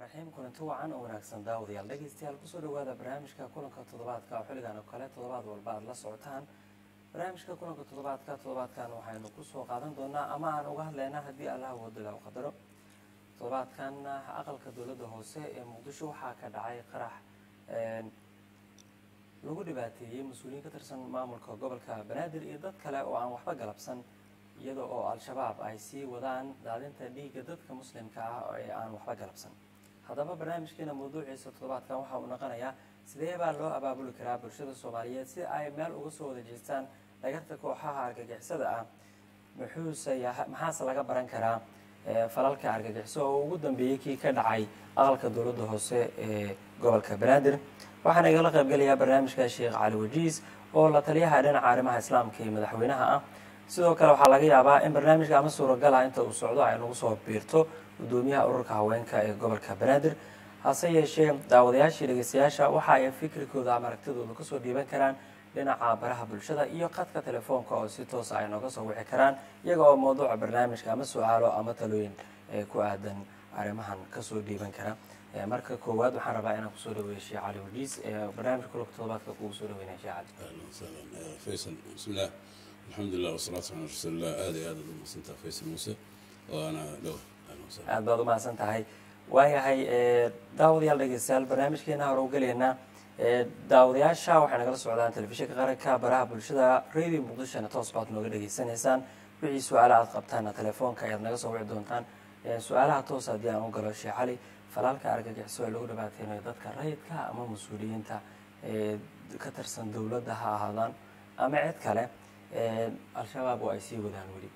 raxiim kulanti wacan oo wanaagsan daawadayaal dhegeystayaal kusoo dhawaada barnaamijka kulanka toddobaadka oo xilligan oo kale toddobaad walba aad la socotaan barnaamijka kulanka toddobaadka toddobaadkan waxaynu kusoo qaadan doonaa ama aan uga hadlaynaa haddii allah wadala u qadaro toddobaadkan aqalka dowladda hoose ee muqdisho waxaa ka dhacay qarax lagu dhibaateeyey mas-uuliyiin ka tirsan maamulka gobolka banaadir iyo dad kale oo aan waxba galabsan iyada oo al-shabaab ay sii wadaan daadinta dhiigga dadka muslimka ah ee aan waxba galabsan haddaba barnaamijkeena mawduuciisa toddobaadkan waxa uu noqonayaa sidee baa loo abaabuli karaa bulshada soomaaliyeed si ay meel uga soo wada jeestaan dhagarta kooxaha argagixisada ah muxuuse maxaase laga baran karaa falalka argagixiso oo ugu dambeeyey kii ka dhacay aqalka dowladda hoose ee gobolka banaadir waxaana igala qaybgelayaa barnaamijka sheekh cali wajiis oo la taliyaha dhinaca arrimaha islaamka iyo madaxweynaha ah sidoo kale waxaa laga yaabaa in barnaamijka ama suuragala inta uu socdo ay nagu soo biirto gudoomiyaha ururka haweenka ee gobolka banaadir hase yeeshee daawadayaashii dhegeystayaasha waxa ay fikrikooda ama aragtidooda kasoo dhiiban karaan dhinaca baraha bulshada iyo qadka telefoonka oo si toosa ay nooga soo wici karaan iyaga oo mawduuca barnaamijka ama su-aalo ama talooyin ku aadan arrimahan kasoo dhiiban kara marka koowaad waxaan rabaa inaan kusoo dhaweeyo sheekh cali wajiis barnaamijka kulubka toddobaadka kugu soo dhaweynaya sheekh cali ahlan wasahlan faysal bismillaah alxamdulilah wasalaatu wasalaa rasuulillah aad iyo aad aad umahadsantaha faysal muuse waana dhow ahlan wasahlan aad baad umahadsan tahay waayahay daawadayaal dhegeystayaal barnaamijkeena hore u gelaynaa daawadayaasha waxay nagala socdaan telefishinka qaranka baraha bulshada radio muqdishona toos baad nooga dhegeysanaysaan wixii su-aala aad qabtaana telefoonka ayaad naga soo wici doontaan su-aalaha toos haddii aan u galo sheekh cali falaalka argagixiso ee lagu dhibaateynayo dadka rayidka ama mas-uuliyiinta ka tirsan dowladda ha ahaadaan ama cid kale al-shabaab oo ay sii wadaan weli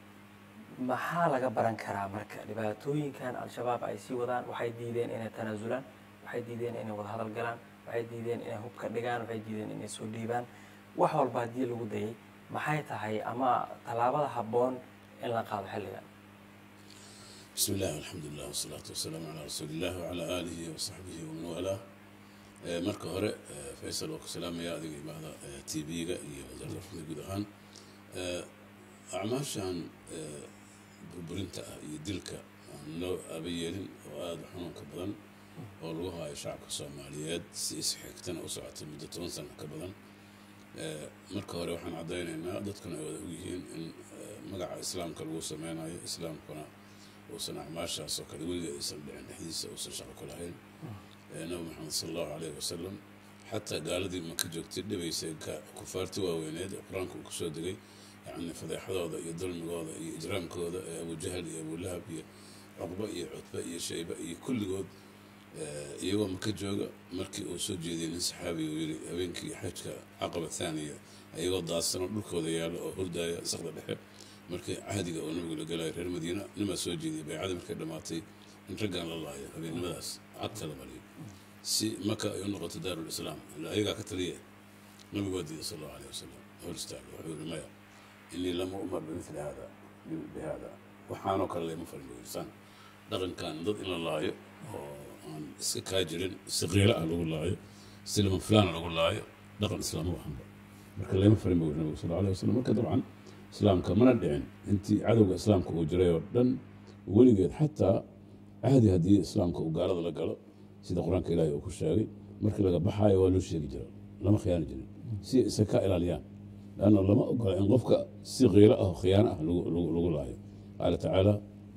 maxaa laga baran karaa marka dhibaatooyinkan al-shabaab ay sii wadaan waxay diideen inay tanaasulaan waxay diideen inay wadahadal galaan waxay diideen inay hubka dhigaan waxay diideen inay soo dhiibaan wax walba haddii lagu dayay maxay tahay ama tallaabada habboon in la qaado xilligan bismi illah alxamdulilah wasalaatu wasalaamu calaa rasuuliillah wacalaa aalihi wasaxbihi waman waalaa marka hore faysal waa ku salaamaya adiga imaada t v-ga iyo wasaaradda warfada guud ahaan acmaashan burburinta ah iyo dilka aan loo aaba yeelin oo aada xanuunka badan oo lagu haayo shacabka soomaaliyeed si isxigtana u socotay muddo toban sano ka badan marka hore waxaan caddaynaynaa dadkuna ay wada ogyihiin in magaca islaamka lagu sameynayo islaamkuna uusan acmaashaas oo kale weligeed aysan dhicin dhexdiisa uusan shaqo ku lahayn nabi maxamed sala allahu caleyhi wasalam xataa gaaladii maka joogtay dhibaysay kufaarti waaweyneed ee qur-aanka uu kusoo degay yacni fadeexadooda iyo dulmigooda iyo ijraamkooda ee abujahal iyo abulahab iyo cuqba iyo cutbe iyo shayba iyo kulligood iyagoo maka jooga markii uu soo jeediyay nin saxaabi uu yidhi habeenkii xajka caqaba thaaniya iyagoo daadsanoo dhulkooda yaalo oo hurdaaya sakda dhexe markii cahdiga oo nabigu la galayo reer madiina nimaa soo jeediyay baycadii markay dhammaatay in raggan la laayo habeennimadaas cagta la mariyo si maka ay u noqoto daarulislaam ila ayagaa ka taliya nabigu waa diiday sal allahu aleyh wasalam hor istaaga wuxuu yihi maya inii lama umar bimithli hada bihada waxaanoo kale layma farin buirsaan dhaqankan dad in la laayo oo aan iska kaa jirin si qiilo ah lagu laayo si lama fulaana lagu laayo dhaqan islaam u ahanba marka layma farin bu nabigu sal alay wasalam marka dabcan islaamka mana dhicin intii cadowga islaamka uu jiray oo dhan weligeed xataa cahdi haddii islaamka uu gaalada la galo sida qur-aanka ilaahay uu ku sheegay markii laga baxaayo waa loo sheegi jira lama khiyaani jirin si isa ka ilaaliyaan lanna lama ogola in qofka si qiilo ah oo khiyaano ah lagu laayo qaala tacaala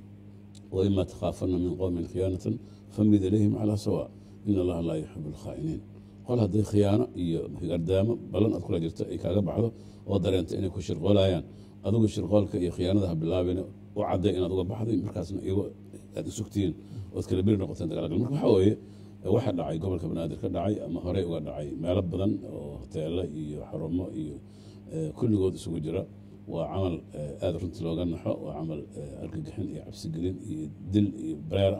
waima takhaafana min qowmin khiyaanatan famid ilayhim calaa sawa in allaha laa yuxibu alkhaa'iniin qol hadday khiyaano iyo gardaamo ballan aad kula jirto ay kaaga baxdo oo dareento inay ku shirqoolayaan adigu shirqoolka iyo khiyaanada ha bilaabin u cadday inaad uga baxday markaasna iyago aad isugtihiin ood kala beri noqoteen dagaalgal marka waxaa weeye waxa dhacay gobolka banaadir ka dhacay ama horey uga dhacay meelo badan oo hoteelo iyo xarumo iyo kulligood isugu jira waa camal aada runtii looga naxo waa camal argagixin iyo cabsigelin iyo dil iyo bareera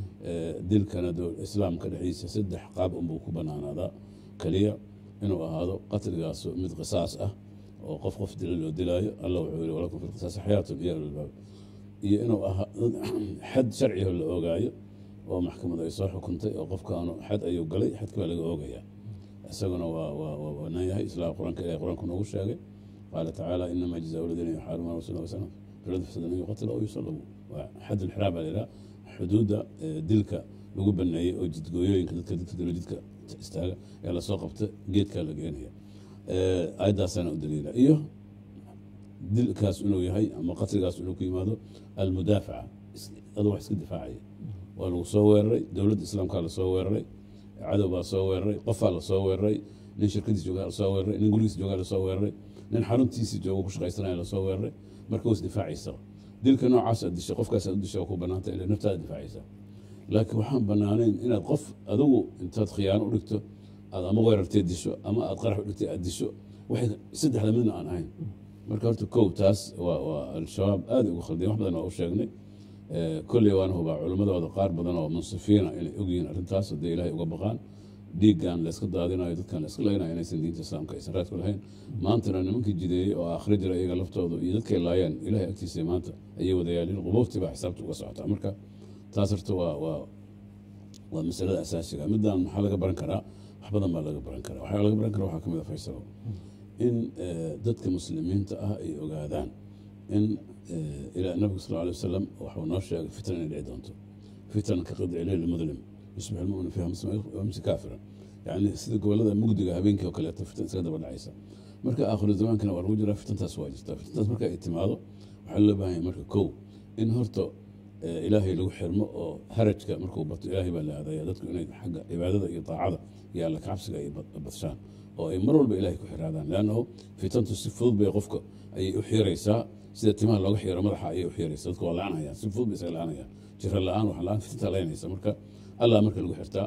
dilkana islaamka dhexdiisa saddex qaab unbuu ku banaanaadaa keliya inuu ahaado qatligaasu mid qisaas ah oo qof qof dila loo dilaayo alla wuxuu yihi walakum fi lqisaasi xayaatun iyo albaab iyo inuu ahaa xad sharciho la oogaayo oo maxkamadu ay soo xukuntay oo qofkaanu xad ayuu galay xadka baa laga oogayaa isaguna waa banaan yahay islaam qur-aanka ilahay qur-aanku noogu sheegay qaala tacaala inama jazaa ladiina yuxaaribuna rasuula wasalam filad fasada an yuqatila aw yusallabu waa xad ulxiraam baa la yidhaha xuduudda dilka lagu baneeyey oo jidgooyooyinka dadka dadka dalo jidka istaaga ee lasoo qabta geedkaa la geenaya aayaddaasana u daliila iyo dilkaas inuu yahay ama qatligaas inuu ku yimaado almudaafaca adoo wax iska difaacaya waa lagu soo weeraray dowladda islaamkaa lasoo weeraray cadow baa soo weeraray qofaa lasoo weeraray nin shirkadiis joogaa lasoo weeraray nin gurigiis joogaa lasoo weeraray nin xaruntiisii jooga ku shaqaysanaya lasoo weeraray marka was difaacaysa dilka noocaas aad dishay qofkaas aad u dishay waa ku banaanta ila naftaada difaacaysa laakiin waxaan banaanayn inaad qof adigu intaad khiyaano u dhigto aad ama weerartee disho ama aad qarax u dhigtay aad disho waxay saddexda midna aan ahayn marka horta kow taas waa waa al-shabaab aada ugu khaldeen wax badan waa u sheegnay kolley waan hubaa culimmadooda qaar badan oo munsifiina inay ogyihiin arrintaas haddii ilaahay uga baqaan dhiiggan layska daadinayo dadkan layska leynayo inaysan diinta islaamka aysan raadku lahayn maantana nimankii jideeyey oo aakhira jira iyaga laftooda iyo dadkay laayeen ilahay agtiisa maanta ayay wadayaalin qubuurtii baa xisaabta uga socotaa marka taas horta waa waa waa masalada asaasiga middan maxaa laga baran karaa wax badan baa laga baran karaa waxaa laga baran karaa waxaa ka mid a faysalo in dadka muslimiinta ah ay ogaadaan in ilaa nabiga sal alay wasalam waxuu noo sheegay fitan inay dhici doonto fitan ka qidci leyl mudlim yusbix almumin fiha muslim wamsi kaafiran yani sida gobolada mugdiga habeenkii oo kaleeto fitan iskaga daba dhacaysa marka aakhiru zamaankana waa lagu jiraa fitantaas waa jirtaa fitantaas marka ay timaado waxaa loo baahan yahay marka kow in horta ilaahay lagu xirmo oo harajka markuu bato ilaahay baa la aadaya dadku inay xagga cibaadada iyo daacada iyo alla kacabsiga ay badshaan oo ay mar walba ilahay ku xiraadaan leannahu fitantu si fudud bay qofka ayay u xiiraysaa sida timaha looga xiiro madaxa ayay u xiiraysa dadku waa la-anayaan si fudud bay isaga la-anayaan jiro la-aan wax la-aan fitantaa laynaysa marka allah marka lagu xirtaa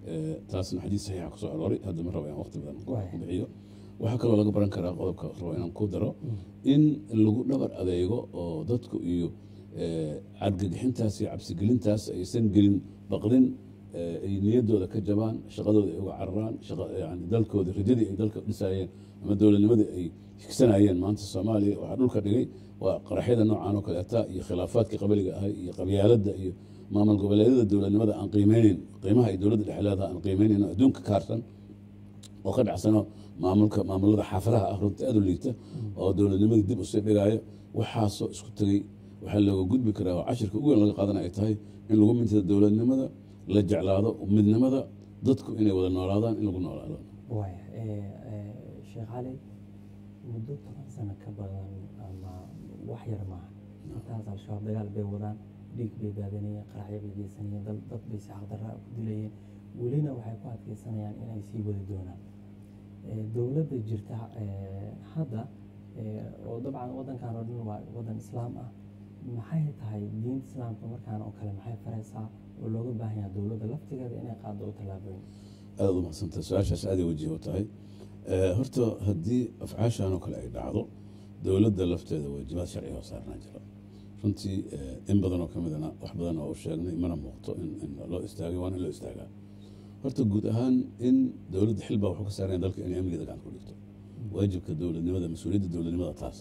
taasna xadiis saxiixa kusoo arooray hadda ma rabo inaan waqti badan ku bixiyo waxaa kaloo laga baran karaa qodobka rabo inaan ku daro in lagu dhabar adeego oo dadku iyo cargagixintaas iyo cabsigelintaas aysan gelin baqdin ay niyaddooda ka jabaan shaqadooda ay uga cararaan yani dalkooda rajadii ay dalka dhisaayeen ama dowladnimadii ay higsanayeen maanta soomaaliya waxaa dhulka dhigay waa qaraxyada noocan oo kaleeta iyo khilaafaadkii qabiliga ahay iyo qabyaaladda iyo maamul goboleedyada dowladnimada aan qiimeyneyn qiimaha ay dowladda dhexleeda aan qiimeyneyn oo adduunka kaarsan oo ka dhacsano maamulka maamulada xaafadaha ah runta aad u liigta oo dowladnimadii dib usii dhigaayo waxaasoo isku tegey waxaa looga gudbi karaa oo cashirka ugu weyn laga qaadana ay tahay in lagu mintada dowladnimada la jeclaado midnimada dadku inay wada noolaadaan in lagu noolaado waaya sheekh cali muddo toban sano ka badan ama wax yar maaha intaas al-shabaab dagaal bay wadaan dhiig bay daadanayeen qaraxyo bay geysanayeen dad dad bay si xaqdarra ku dilayeen welina waxay ku adkeysanayaan inay sii wadi doonaan dowladda jirta hadda oo dabcan waddankan oo dhan waa waddan islaam ah maxay tahay diinta islaamka markaan oo kale maxay faraysaa oo looga baahan yaha dowladda laftigeeda inay qaado u tallaabooyin aada u mahadsanta su-aashaas aaday wajiho tahay horta haddii afcaashan oo kale ay dhacdo dowladda lafteeda waajibaad sharci oo saarnaa jira runtii in badan oo ka midana wax badan oo u sheegnay mana muuqto in loo istaagay waana in loo istaagaa horta guud ahaan in dowladda xil baa wuxuu ka saaranya dalka inay amnigeeda gacanta ku dhigto waajibka dowladnimada mas-uuliyadda dowladnimada taas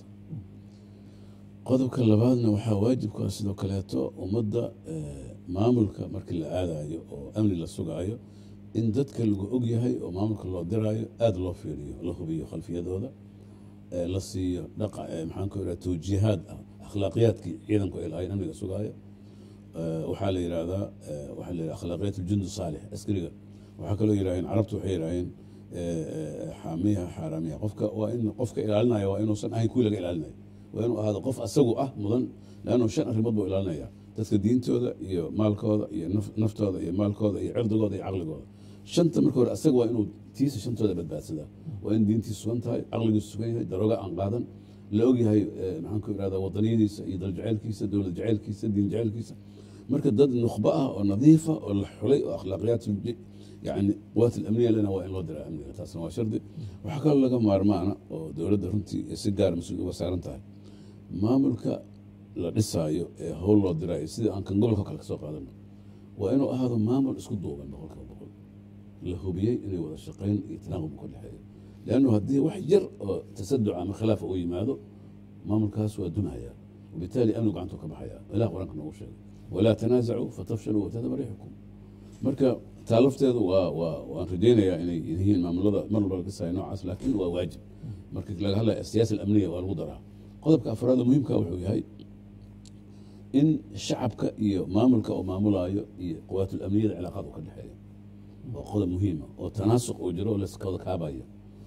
qodobka labaadna waxaa waajibkaa sidoo kaleeto ummadda maamulka markii la aadayo oo amni la sugaayo in dadka lagu og yahay oo maamulka loo diraayo aada loo fiiriyo la hubiyo khalfiyadooda la siiyo dhaqa maxaan ku ihaha tawjiihaad ah akhlaaqiyaadkii ciidanku ay lahayn amniga sugaayo waxaa la yidhahdaa waxaa la yidhaha akhlaaqiyaat aljundu saalix askariga waxaa kaloo yidhaaheen carabtu waxay yidhaaheen xaamiyaha xaaraamiyaha qofka waa in qofka ilaalinaya waa inuusan ahayn kuwii laga ilaalinayo waa inuu ahaado qof asagu ah mudan leannu shan arrimood buu ilaalinaya dadka diintooda iyo maalkooda iyo naftooda iyo maalkooda iyo cirdigooda iyo caqligooda shanta marka hore asaga waa inuu tiisa shantooda badbaadsadaa waa in diintiisa sugan tahay caqligiisa sugan yahay darooga aan qaadan la ogyahay maxaan ku irahda wadaniyadiisa iyo daljaceylkiisa dowlad jaceylkiisa diin jaceylkiisa marka dad nukhba ah oo nadiifa oo la xulay oo akhlaaqiyaat yani quwaat alamniya lena waa in loo diraa amniga taasna waa shardi waxaa kaloo laga maarmaana oo dowladda runtii si gaar mas-uul uga saaran tahay maamulka la dhisaayo ee howl loo diraayo sidii aan kan gobolka kale kasoo qaadano waa inuu ahaado maamul isku duuban boqolkiiba boqol la hubiyey inay wada shaqayn iyo tanaaqub ka dhexeeyo leannu haddii wax yar oo tasaduc ama khilaafa uu yimaado maamulkaas waa dunaya wabitaali amnigu gacantuu ka baxaya ilah qur-aanka noogu sheegay walaa tanaasacuu fatafshaluu watadaba riixukum marka taa lafteedu waa waa waan rajaynayaa inay yihiin maamulada mar walba laga saaya noocaas laakiin waa waajib marka laga hadlaya siyaasa alamniya waa lagu daraa qodobka afraad muhiimka wuxuu yahay in shacabka iyo maamulka oo maamulayo iyo quwaatul amniyada cilaaqaad u ka dhexeeya waa qodob muhiima oo tanaasuq uu jiro oo laskawada kaabayo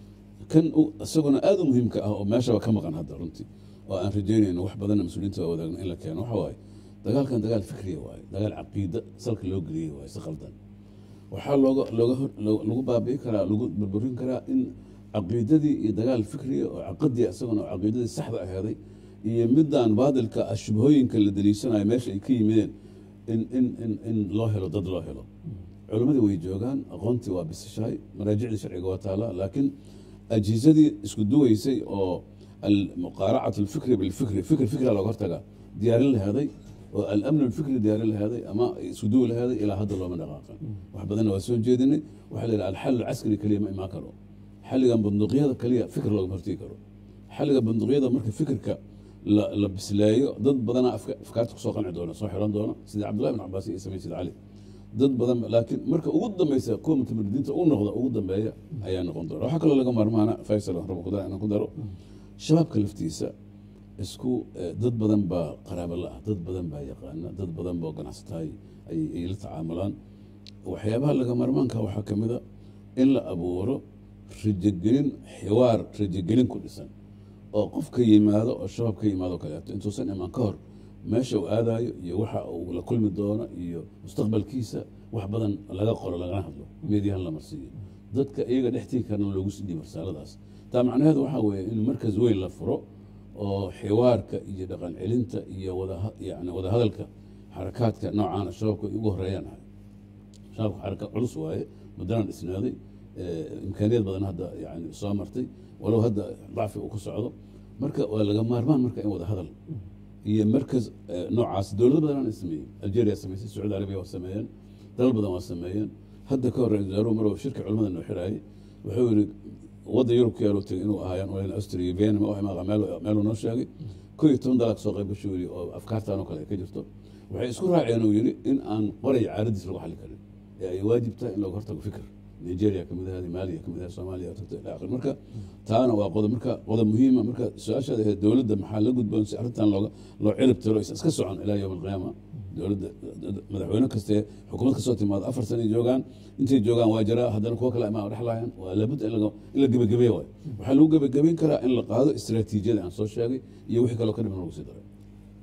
kan u- isaguna aada u muhiimka ah oo meeshaba ka maqan hadda runtii oo aan rajeynayno wax badanna mas-uuliyiinta waa wadaagno in la keeno waxa waaye dagaalkan dagaal fikriya waaye dagaal caqiida salka loo geliyey waaye si qaldan waxaa looga looga hor- loo- lagu baabi'i karaa lagu burburin karaa in caqiidadii iyo dagaal fikriya oo caqadiya isaguna oo caqiidadii saxda aheeday iyo midaan baadilka ah shubhooyinka la daliishanayo meesha ay ka yimideen in in in in loo helo dad loo helo culimmadii way joogaan aqoontii waa bisashahay maraajicdii sharciga waa taala laakiin ajhizadii isku duwaysay oo almuqaaracat alfikri bilfikri fikr fikra looga hortagaa diyaarin laheeday oo alamn alfikri diyaarin laheeday ama isku duwi laheeday ilaa hadda looma dhaqaaqan wax badanna waa soo jeedinay waxaa la yidhaha alxal alcaskari keliya ma imaan karo xalligan bunduuqyada keliya fikr loogama hortegi karo xalliga bunduuqyada marka fikirka la, la bisleeyo dad badanaa afka- afkaarta kusoo qanci doona soo xiran doona sida cabdullahi bin cabaas iyo samayn sida cali dad badan laakiin marka ugu dambeysa kuwa mutamaridiinta u noqda ugu dambeeya ayaa noqon doona waxaa kaloo laga maarmaana faysal aan rabo ku dara inaan ku daro shabaabka laftiisa isku eh, dad badan baa qaraabo la ah dad badan baa yaqaana dad badan baa ganacsataay ay ay la tacaamulaan waxyaabaha laga maarmaanka waxaa ka mid a in la abuuro rajogelin xiwaar rajogelin ku dhisan oo qof ka yimaado oo shabaab ka yimaado kaleeto intuusan imaan ka hor meesha uu aadayo iyo waxa uu la kulmi doono iyo mustaqbalkiisa wax badan laga qoro lagana hadlo meediyahan la marsiiyo dadka iyaga dhextii karna loogu sii dhiibo risaaladaas taa macnaheedu waxaa weeye in markas weyn la furo oo xiwaarka iyo dhaqan celinta iyo wada yani wada hadalka xarakaadka noocaana shabaabka ay ugu horeeyaan ahay shabaabka xaraka culus waaye muddana dhisnaaday eh, imkaaniyad badan hadda yani soo martay walow hadda dacfi uu ku socdo marka waa laga maarmaan marka in wada hadal iyo markas eh, noocaas dowlado badan aan sameeyey algeria sameysay sacuudi arabiya waa sameeyeen dalal badan waa sameeyeen hadda ka hor ra-iisul wasaaruhu maruu shirka culimada noo xiraayay wuxuu yidhi wadda yurub ku yaaluu tegay inuu ahaayaan olen austria iyo vienna ma wax maaqa meel meeluu noo sheegay ko iyo toban dalaa kasoo qayb gasho yidhi oo afkaartan oo kale ay ka jirto waxay isku raaceen uu yidhi in aan qoray caaradiis lagu xalli karin ee ay waajib tahay in looga hortago fikir nigeria kamid ahayd maaliya kamid ahayd soomaaliya tagto ilaa akhir marka taana waa qodob marka qodob muhiima marka su-aashaada ahayd dowladda maxaa la gudboon si arrintan looga loo cirib tiro is iska socon ilaa yowm alqiyaama dowladda madaxweyne kaste xukuumad kasoo timaado afar sana joogaan intay joogaan waa jiraa haddana kuwo kale imaa dhexlaayaan waa laabud in laga- in la gebagabeeya waay waxaa lagu gebagabeyn karaa in la qaado istiraatiijiyada aan soo sheegay iyo wixii kaloo ka dhiman lagu sii daray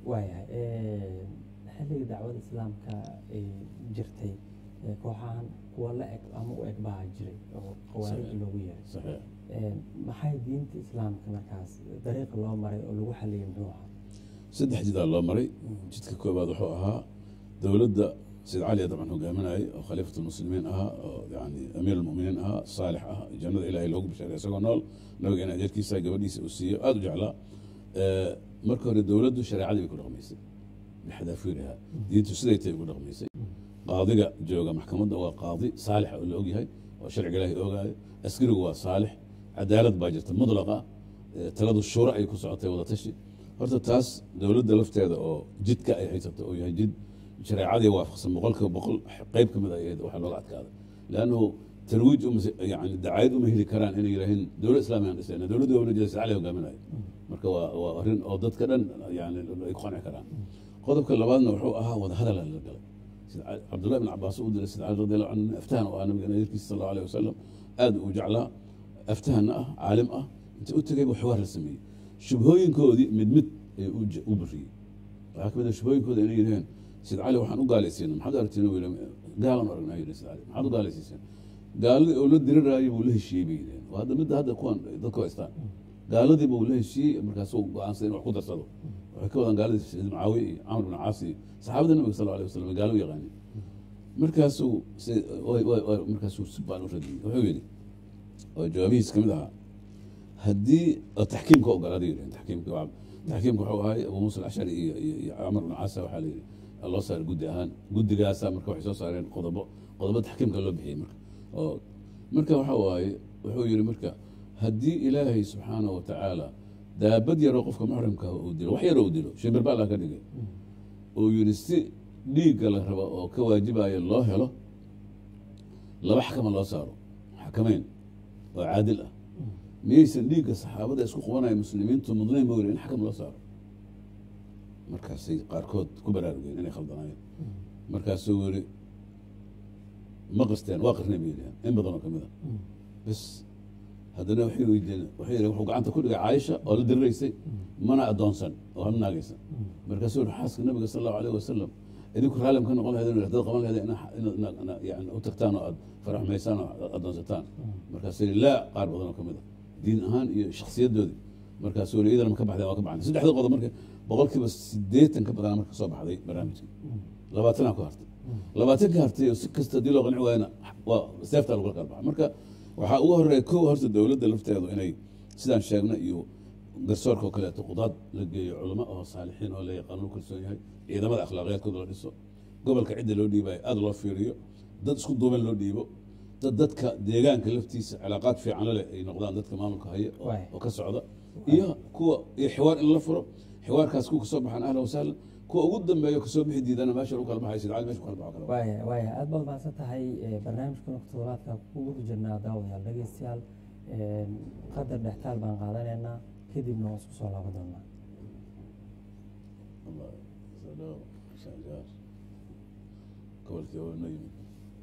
waayahay xilligii dacwada islaamka ay jirtay ee kooxahan kuwa la eg ama u eg baa jiray oo khawaarij Saxiix. loogu yeeray saxiix Ee, maxay diinta islaamka markaas dariiqa loo maray oo lagu xaliyay muxuu ahaa saddex jidaa loo maray jidka koobaad wuxuu ahaa dowladda sayid cali dabcan hogaaminayay oo khaliifat lmuslimiin ahaa oo yani amiir almuminiin ahaa saalix ah jannada ilaahay loogu bishaaray isagoo nool nabigeena adeerkiisa gabadhiisa uu siiyo aada u jeclaa Eh, marka hore dowladdu shareecadii bay ku dhaqmaysay bixadaafiiriha diintu siday tahay ugu dhaqmaysay qaadiga jooga maxkamadda waa qaadi saalixa oo la ogyahay oo sharciga ilaahay ogaayo askarigu waa saalix cadaalad baa jirta mudlaqa eh, taladu shuura ay ku socotay wadatashi horta taas dowladda lafteeda oo jidka ay haysato oo yahay jid shareecadii waafaqsan boqolkiiba boqol qeyb ka mid ay ahayd waxaa looga adkaaday leannahu tarwiij uma yani dacaayad uma heli karaan inay yidhaahiin dowlad islaamiga aan dhisayna dowladda waa wanajeeda sacali hogaaminayo marka waa waa arrin oo dadka dhan yani ay ku qanci karaan qodobka labaadna wuxuu ahaa wadahadal la galay sida ca- cabdullahi bin cabaas u diray sida cali radi allahu canhu aftahan oo ah nabiga nadirkiisa sal allahu alayh wasalam aad uu jeclaa aftahanna ah caalim ah inta u tegay buu xiwaar la sameeyey shubhooyinkoodii mid mid ayuu u j- u bariyey waxaa kamid ah shubhooyinkooda inay yidhaheen sid cali waxaan u gaalaysiina maxaad aragtiin uu yidhi gaalan u aragnaa yidhi sid cali maxaad u gaalaysiiseen gaaladii oo la diriraayay buu la heshiiyey bay yidhaheen waa hadda midda hadda kuwan dadku haystaan gaaladii buu la heshiiyey markaasuu go-aansaday in wax ku darsado waxay ka wadaan gaaladii saciid mucaawiya iyo camr bin caas iyo saxaabada nabiga sal alay wasalam gaalo u yaqaanay markaasuu si- way- way- way- markaasuu si baan u radiyey wuxuu yidhi oo jawaabihiis kamid ahaa haddii oo taxkiimka ogolaaday yidhaheen taxkiimka waa taxkiimka wuxuu ahay abu muusa alashcari iyo iyo iyo camar bin caasa waxaa la yidhi loo saaray guddi ahaan guddigaasa marka waxay soo saareen qodobo qodobo taxkiimka loo bixiyey marka oo marka waxa waaye wuxuu yidhi marka haddii ilaahay subxaanahu wa tacaala daabad yaroo qofka muxrimka ah uu dilo wax yaroo uu dilo shimbir baa laga dhigay uu yidhi si dhiigga la rabo oo ka waajibaya loo helo laba xakama loo saaro xakameyn oo caadil ah miyaysan dhiigga saxaabada isku qubanaya muslimiintu mudnayn ma weli in xakam loo saaro markaasay qaarkood ku baraarugeen inay khaldanaayeen markaasuu yiri ma qasteen waa qarnay bay yidhaheen in badan oo kamid a bas haddana waxay weydiiyeen waxay yidhaheen wuxuu gacanta ku dhigay caaisha oo la diriraysay mana addoonsan oo hal naagaysan markaasuu yidhi xaaska nabiga sal allahu alayh wasalam idinku raalim ka noqon lahayd dad qaban lahayd inaad yani u tagtaan oo aad faraxmaysaan oo aad addoonsataan markaasuu yidhi laa qaar badan oo kamid a diin ahaan iyo shakhsiyadoodii markaasuu yidhi idana ma ka baxdeen waa ka baxdeen saddexda qodob marka boqolkiiba siddeetan ka badan marka soo baxday barnaamijkii labaatanaa ku hartay labaatan ka hartay oo si kasta haddii loo qanci waayana waa seeftaa lagu kala baxa marka waxaa ugu horeeya kow horta dowladda lafteedu inay sidaan sheegna iyo garsoorka oo kaleeto qudaad la geeyo culamo oo saalixiin oo la yaqaan lagu kalsoon yahay ciidamada akhlaaqiyaadkooda la dhiso gobolka cidda loo dhiibayo aada loo fiiriyo dad isku duuban loo dhiibo dad dadka deegaanka laftiisa cilaaqaad fiican leh ay noqdaan dadka maamulka haya oo ka socda iyo kuwa iyo xiwaar in la furo xiwaarkaas kuwa kasoo baxaan ahlan wasahlan kuwa ugu dambeeyo kasoo bixi diidana meesha lagu kala baxay sidcali mesha ku kala baxo kale waaya waaya aad baad mahadsan tahay barnaamijka noktodobaadka ku guda jirnaa daawadayaal dhegeystayaal qadar dhextaal baan qaadanaynaa kadibna waan isku soo laaban doonaa gobolkii waa noo yimid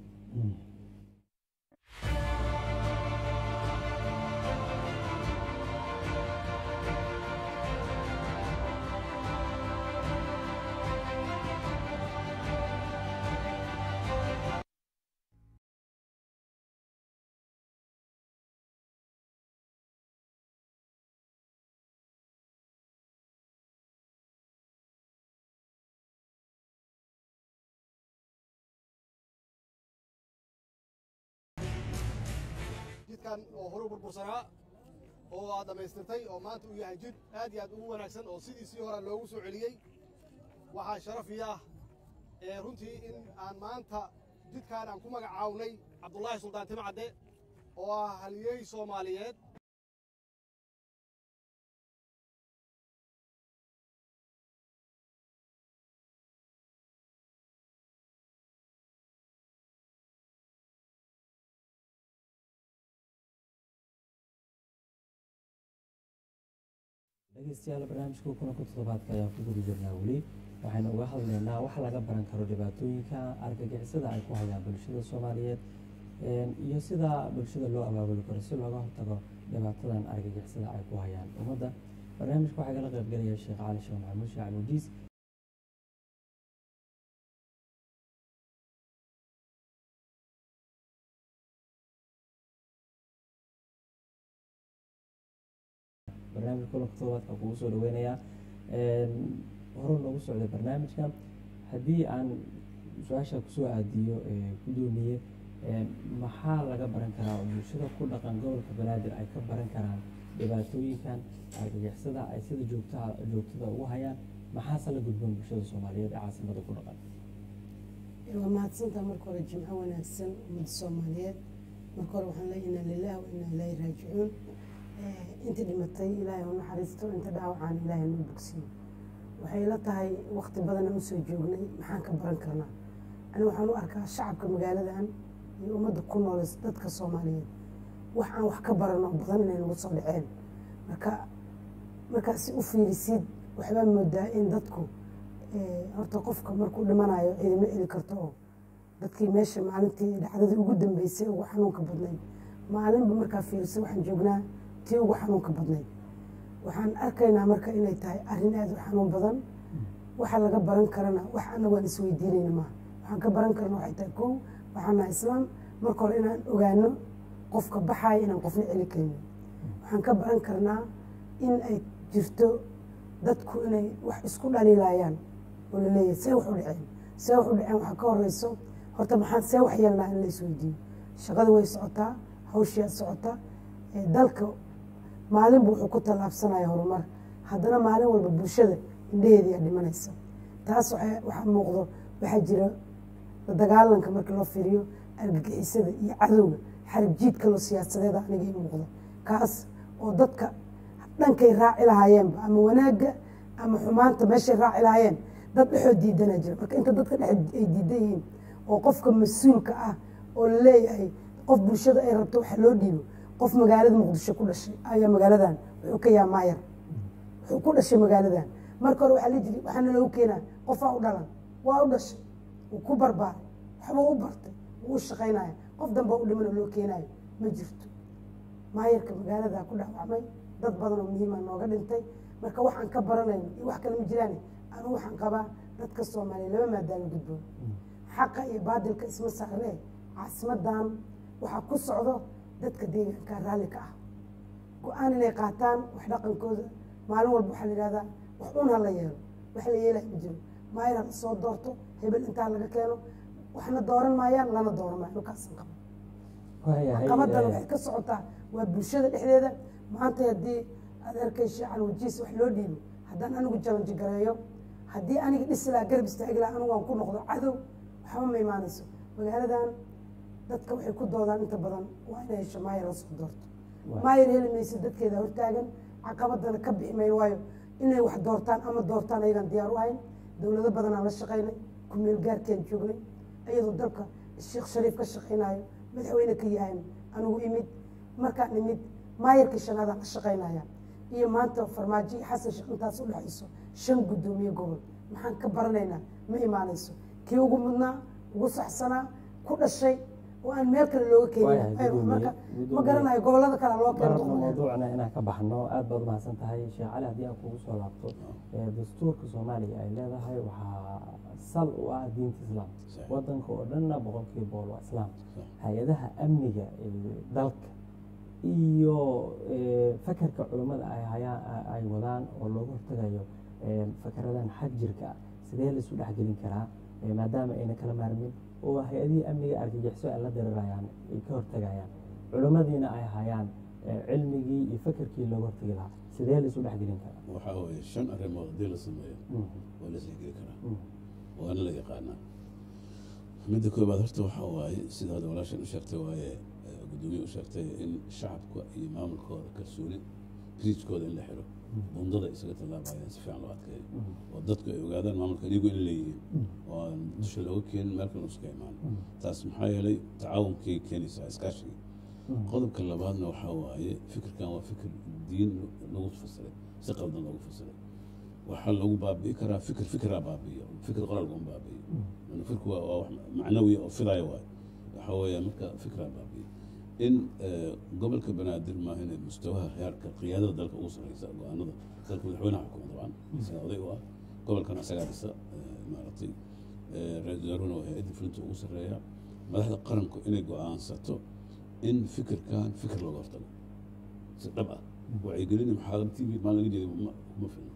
jidkan oo horu burbursanaa oo aad dhammaystirtay oo maanta uu yahay jid aad iyo aad ugu wanaagsan oo sidiisii hore loogu soo celiyey waxaa sharafi ah ee runtii in aan maanta jidkaan aan ku magacawnay cabdullaahi suldaan timcadde oo ah haliyey soomaaliyeed dhegeystayaal barnaamijka kulanka toddobaadka ayaan ku guda jirnaa weli waxaynu uga hadlaynaa wax laga baran karo dhibaatooyinka argagixisada ay ku hayaan bulshada soomaaliyeed iyo sida bulshada loo abaabuli karo si looga hortago dhibaatadan argagixisada ay ku hayaan ummadda barnaamijka waxaa kala qaybgelaya sheekh cali sheekh maxamuud sheekh cali wajiis barnaamijka kulanka toddobaadka kugu soo dhaweynayaa horu noogu socday barnaamijka haddii aan su-aasha kusoo aadiyo gudoomiye maxaa laga baran karaa oo bulshada ku dhaqan gobolka banaadir ay ka baran karaan dhibaatooyinkan argagixisada ay sida joogtaha joogtada ugu hayaan maxaase la gudboon bulshada soomaaliyeed ee caasimada ku dhaqan waa mahadsantaa marka hore jimco wanaagsan ummadda soomaaliyeed marka hore waxaan leeyahay inaa lilah wa inaa ilaahi raajicuun inta dhimatay ilaahay u naxariisto inta dhaawacaan ilaahay noo bogsiyo waxay ila tahay waqti badan aan usoo joognay maxaan ka baran karnaa aniga waxaan u arkaa shacabka magaaladan iyo ummadda ku nool dadka soomaaliyeed wax aan wax ka barano badan inay nagu soo dhaceen marka markaasi u fiirisid waxbaa moodaa in dadku horta qofka markuu dhimanayo ciidama eli karto oo dadkii meesha maalintii dhacdadii ugu dambeysay ugu xanuunka badnayd maalinba markaa fiirisa waxaan joognaa tii ugu xanuunka badnayd waxaan arkaynaa marka inay tahay arrin aada u xanuun badan waxa laga baran karana wax anagu aan isweydiinayna maaha waxaan ka baran karna waxay tahay kow waxaan nahay islaam marka hore inaan ogaano qofka baxaaya inaan qofna celi karinin waxaan ka baran karnaa in ay jirto dadku inay wax isku dhaliilayaan oo laleeyahay see wax u dhaceen see wax u dhaceen waxaa ka horeyso horta maxaan see wax yeelnaa in la isweydiiyo shaqada way socotaa hawshiyaa socota dalka maalinba wuxuu ku tallaabsanaya horumar haddana maalin walba bulshada indheheediyaa dhimanaysa taas waxaa muuqdo waxaa jira dagaalanka markii loo fiiriyo argagixisada iyo cadowga xarib jiid kaloo siyaasadeeda aniga ii muuqda kaas oo dadka dhankay raaci lahaayeenba ama wanaagga ama xumaanta meeshay raaci lahaayeen dad dhexoo diidanaa jira marka inta dadka dhex ay diidan yihiin oo qofka mas-uulka ah oo laleeyahay qof bulshada ay rabto waxa loo dhiibo qof magaalada muqdisho ku dhashay ayaa magaaladan wuxuu ka yaha maayar wuxuu ku dhashay magaaladan marka hore waxaa la jiri waxaana loogu keenaa qofaa u dhalan waa u dhashay wuu ku barbaaray waxbuu u bartay wuu u shaqaynaya qof damba u dhiman oo loo keenayo ma jirto maayarka magaalada ku dhaawacmay dad badan oo muhiima nooga dhintay marka waxaan ka baranayno iyo wax kale ma jiraan anu waxaan qabaa dadka soomaaliya laba maadaama gudboon xaqa iyo baadilka isma saaree caasimadan waxaa ku socdo dadka deegaanka raalli ka ah go-aan inay qaataan wax dhaqankooda maalin walba waxaa la yihahdaa wax un ha la yeelo wax la yeelaya ma jiro maayar ha la soo doorto hebel intaa laga keeno waxna dooran maayaan lana dooran maayo dhulkaasan qaba waayahay caqabadan eh, waxay ka socotaa waa bulshada dhexdeeda maanta haddii aad arkay shaacan wajiis wax loo dhiibo haddaan anigu jalanji gareeyo haddii aniga dhisi lahaa garab istaagi lahaa anigu aan ku noqdo cadow waxba ma imaanayso magaaladan dadka waxay ku doodaan inta badan waa inay hesho maayar la soo doorto Waay. maayar heli mayso dadkeeda hortaagan caqabadana ka bixi mayn waayo inay wax doortaan ama doortaan ayagaan diyaar u ahayn dowlado badanaan la shaqaynay kumeel gaarkaan joognay iyadoo dalka sheekh shariif ka shaqaynayo madaxweyne ka yahayn anigu imid markaan imid maayarkii shanaadaan la shaqaynaya iyo maanta farmaajo iyo xasan sheekh intaas u dhexayso shan guddoomiye gobol maxaan ka baranaynaa ma imaanayso kii ugu mudnaa ugu saxsanaa ku dhashay oo aan meel kale looga Waayahay, keenin marka guddoomiye- ma garanayo gobolada kale loo keeno marabna doonaa. mawduucna inaan ka baxno aad baad umahadsan tahay sheekh cali haddii aan kugu soo laabto ee dastuurka soomaaliya ay leedahay waxaa sal u ah diinta islaam Sax. wadanka oo dhanna boqolkiiba boqol waa islaam Sax. hay-adaha amniga ee dalka iyo ee, fakarka culummada ay hayaan ay wadaan oo looga hortagayo ee, fakaradan xag jirka ah sidee laisu dhexgelin karaa ee, maadaama ayna kala maarmin oo hay-adihii amniga argagixisoo ay la dirirayaan ay ka hortagayaan culimmadiina ay hayaan ee, cilmigii iyo fakarkii looga hortagi lahaa sidee laisu dhexgelin karaa waxaa weeye shan arrimood haddii la sameeyo waa la isdhexgeli karaa waana la yaqaanaa midda koobaad horta waxaa waaye sida hadda walaashan u sheegtay waaye eh, guddoomiye u sheegtay in shacabka iyo maamulkooda kalsooni riijkooda in la xiro bundada isaga tallaabayaan si fiican loo adkeeyo oo dadku ay ogaadaan maamulka iyagu in leeyihiin oo aan dusha looga keenin meel kale uska imaan taas maxaa yeelay tacaawunkay keenaysaa iskaashigii qodobka labaadna waxaa waaye fikirkan waa fikir diin lagu fasiray si qaldan loogu fasiray waxaa lagu baabi'i karaa fikir fikiraa baabi'iyo fikir qoraal laguma baabi'iyo yani fikirku waa waa wax macnawiya oo fidaya waayo waxaa weeya marka fikiraa baabi'iyo in eh, gobolka banaadir maaha inay mustawaha heerka qiyaadada dalka ugu sarreysa go-aanada dalka madaxweynaha xukuma dabcan isaga oday u ah gobolkan isagaa dhisa eh, maaragtay eh, ra-iisul wasaarahuna waa hay-adda fulinta ugu sarreeya madaxda qaranku inay go-aansato in fikirkan fikir looga hortago si dhab ah wacyigelin maxaadar t v maalin laga jeeday ma ma filna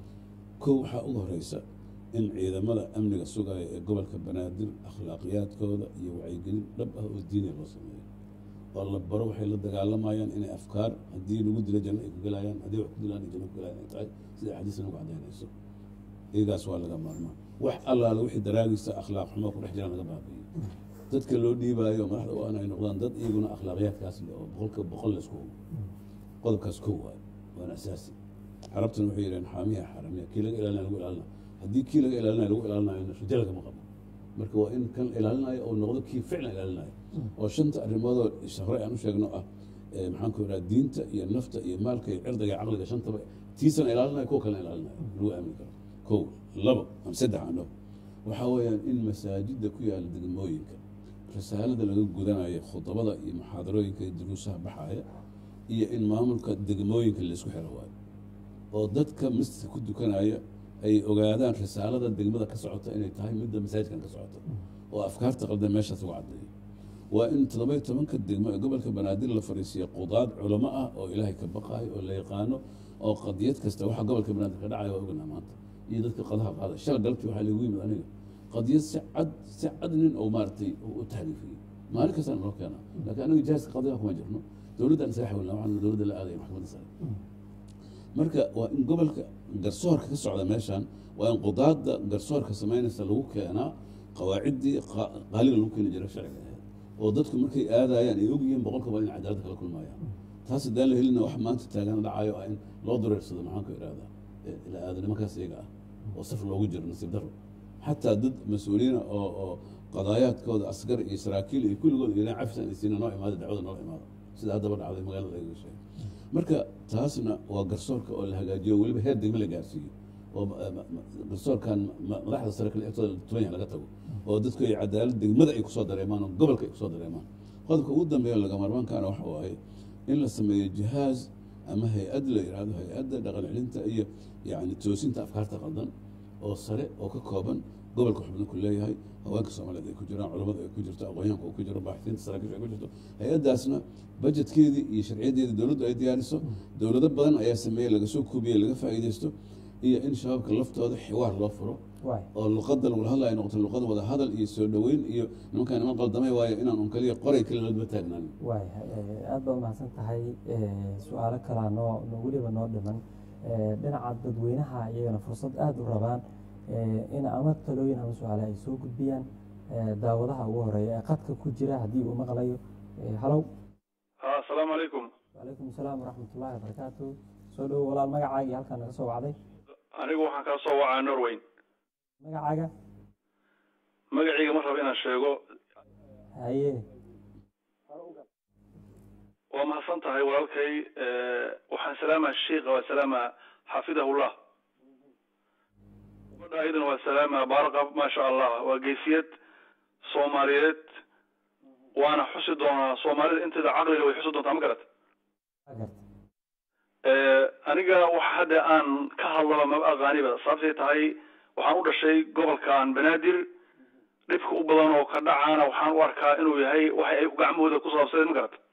kow waxaa ugu horeysa in ciidamada amniga sugaya ee gobolka banaadir akhlaaqiyaadkooda iyo wacyigelin dhab ah oo diiniya loo sameeyo oo la baro waxay la dagaalamayaan inay afkaar haddii lagu dilo janno ay ku gelayaan haddii wax ku dilaan ay janno ku gelayaan ay tahay sida axaadiista nagu cadaynayso iyagaas waa laga maarmaa wax allaale wixii daraagiisa akhlaaq xumo ku dhex jiraan laga baabi'iyo dadka loo dhiibaayo madaxda waa inay noqdaan dad iyaguna akhlaaqiyaadkaas leh oo boqolka boqol la isku hubo qodobkaas kow waayo waana asaasi carabtuna waxay yidhaheen xaamiya xaramiya kii laga ilaalinaya lagu ilaalina haddii kii laga ilaalinayo lagu ilaalinayo rajo lagama qabo marka waa in kan ilaalinayo oo noqdo kii ficlan ilaalinayo oo shanta arrimoodoo hore aan u sheegno ah ee maxaan ku idhaha diinta iyo nafta iyo maalka iyo cirdiga iyo caqliga shantaba tiisana ilaalinayo kuwa kalena ilaalinayo lagu aamini karo kow labo ama saddex aan dhaho waxaa weeyaan in masaajidda ku yaala degmooyinka risaalada laga gudanayo khudabada iyo muxaadarooyinka iyo duruusaha baxaya iyo in maamulka degmooyinka laisku xiro waayo oo dadka masjidka ku dukanaya ay ogaadaan risaalada degmada ka socota inay tahay midda masaajidkan ka socota oo afkaarta qaldan meeshaas lagu caddeeyo waa in toddoba-iyo tobanka degmo ee gobolka banaadir la fariisiya qudaad culamo ah oo ilaahay ka baqaayo oo la yaqaano oo qadiyad kasta waxa gobolka banaadir ka dhacaya waa oganaa maanta iyo dadka qadaha qaada shal galabtii waxaa lagu yimid aniga qadiyad si cad si cad nin oo maaragtay u tahriifiyey maalin kastaan noo keenaa laakiin aniga jaaska qadiyaha kuma jirno dowladdan isaga xawilna waxaan dowladda la aadaya maxkamadda sare marka waa in gobolka garsoorka ka socda meeshan waa in qudaadda garsoorka samaynaysa lagu keenaa qawaaciddii qa- qaaliga lagu keeni jiray sharciga ahayd oo dadku markay aadayaan ay ogyihiin boqolkaba in cadaalad kala kulmayaan taas haddaan la helina wax maanta taagana dhacayo ah in loo dureersado maxaan ku idhahdaa eh, ila aado nimankaas iyaga ah oo saf loogu jiro nasiib daro xataa dad mas-uuliyiina oo oo qadaayaadkooda asgar iyo saraakiil iyo kulligood ilaa cafisaan isiina noo imaada dacwada noo imaada sida haddaba dhacday magaalada lagaga sheegay marka taasna waa garsoorka oo la hagaajiyo weliba heer degme la gaarsiiyo oo ma- ma- ma- garsoorkan ma- madaxda sare kale agtooda tuban yahay laga tago oo dadku ay cadaalad degmada ay kusoo dareemaan oo gobolka ay kusoo dareemaan qodobka ugu dambeeya laga maarmaankaana waxa waaye in la sameeyo jihaaz ama hay-ad la yidhaahdo hay-adda dhaqan celinta iyo yani toosinta afkaarta qaldan oo sare oo ka kooban gobolka xubno ku leeyahay haweenka soomaaliyeed ay ku jiraan culammada ay ku jirto aqoonyahanka uu ku jiro baaxitiinta saraakiisha ay ku jirto hay-addaasna bajetkeedii iyo sharciyadeedii dowladdu ay diyaariso dowlado badan ayaa sameeyey laga soo kuubiyey laga faa'iidaysto iyo in shabaabka laftooda xiwaar loo furo waay oo luqadda lagula hadlayo ay noqoto luqad wada hadal iyo soo dhoweyn iyo nimankaan niman qaldamay waayo inaan un kaliya qoray kaliya ladaba taagnaan waay aad baad umahadsan tahay su-aalo kalaa noo noo weliba noo dhiman Eh, dhinaca dadweynaha iyagana fursad aada u rabaan eh, in ama talooyin ama su-aale ay soo gudbiyaan eh, daawadaha ugu horeeya ee qadka ku jira haddii uu maqlayo Eh, halow asalaamu calaykum wacalaykum asalaam waraxmatullahi wabarakaatu soo dhowo walaal magacaagii halkaa naga soo wacday anigu waxaan kaa soo wacaa norweyn magacaaga magacayga ma raba inaan sheego haye waa mahadsan tahay walaalkay waxaan salaamaa sheikha waa salaamaa xafidahullah gabadha ayadana waa salaamaa baaraqab maasha allah waa geesiyad soomaaliyeed waana xusi doonaa soomaalida inteeda caqliga way xusi doontaa ma garat waa garta aniga waxa hadda aan ka hadlaba maba aqaaniba sababtay tahay waxaan u dhashay gobolkan banaadir dhibka u badan oo ka dhacaana waxaan u arkaa inuu yahay waxa ay gacmahooda ku saabsadeen ma garat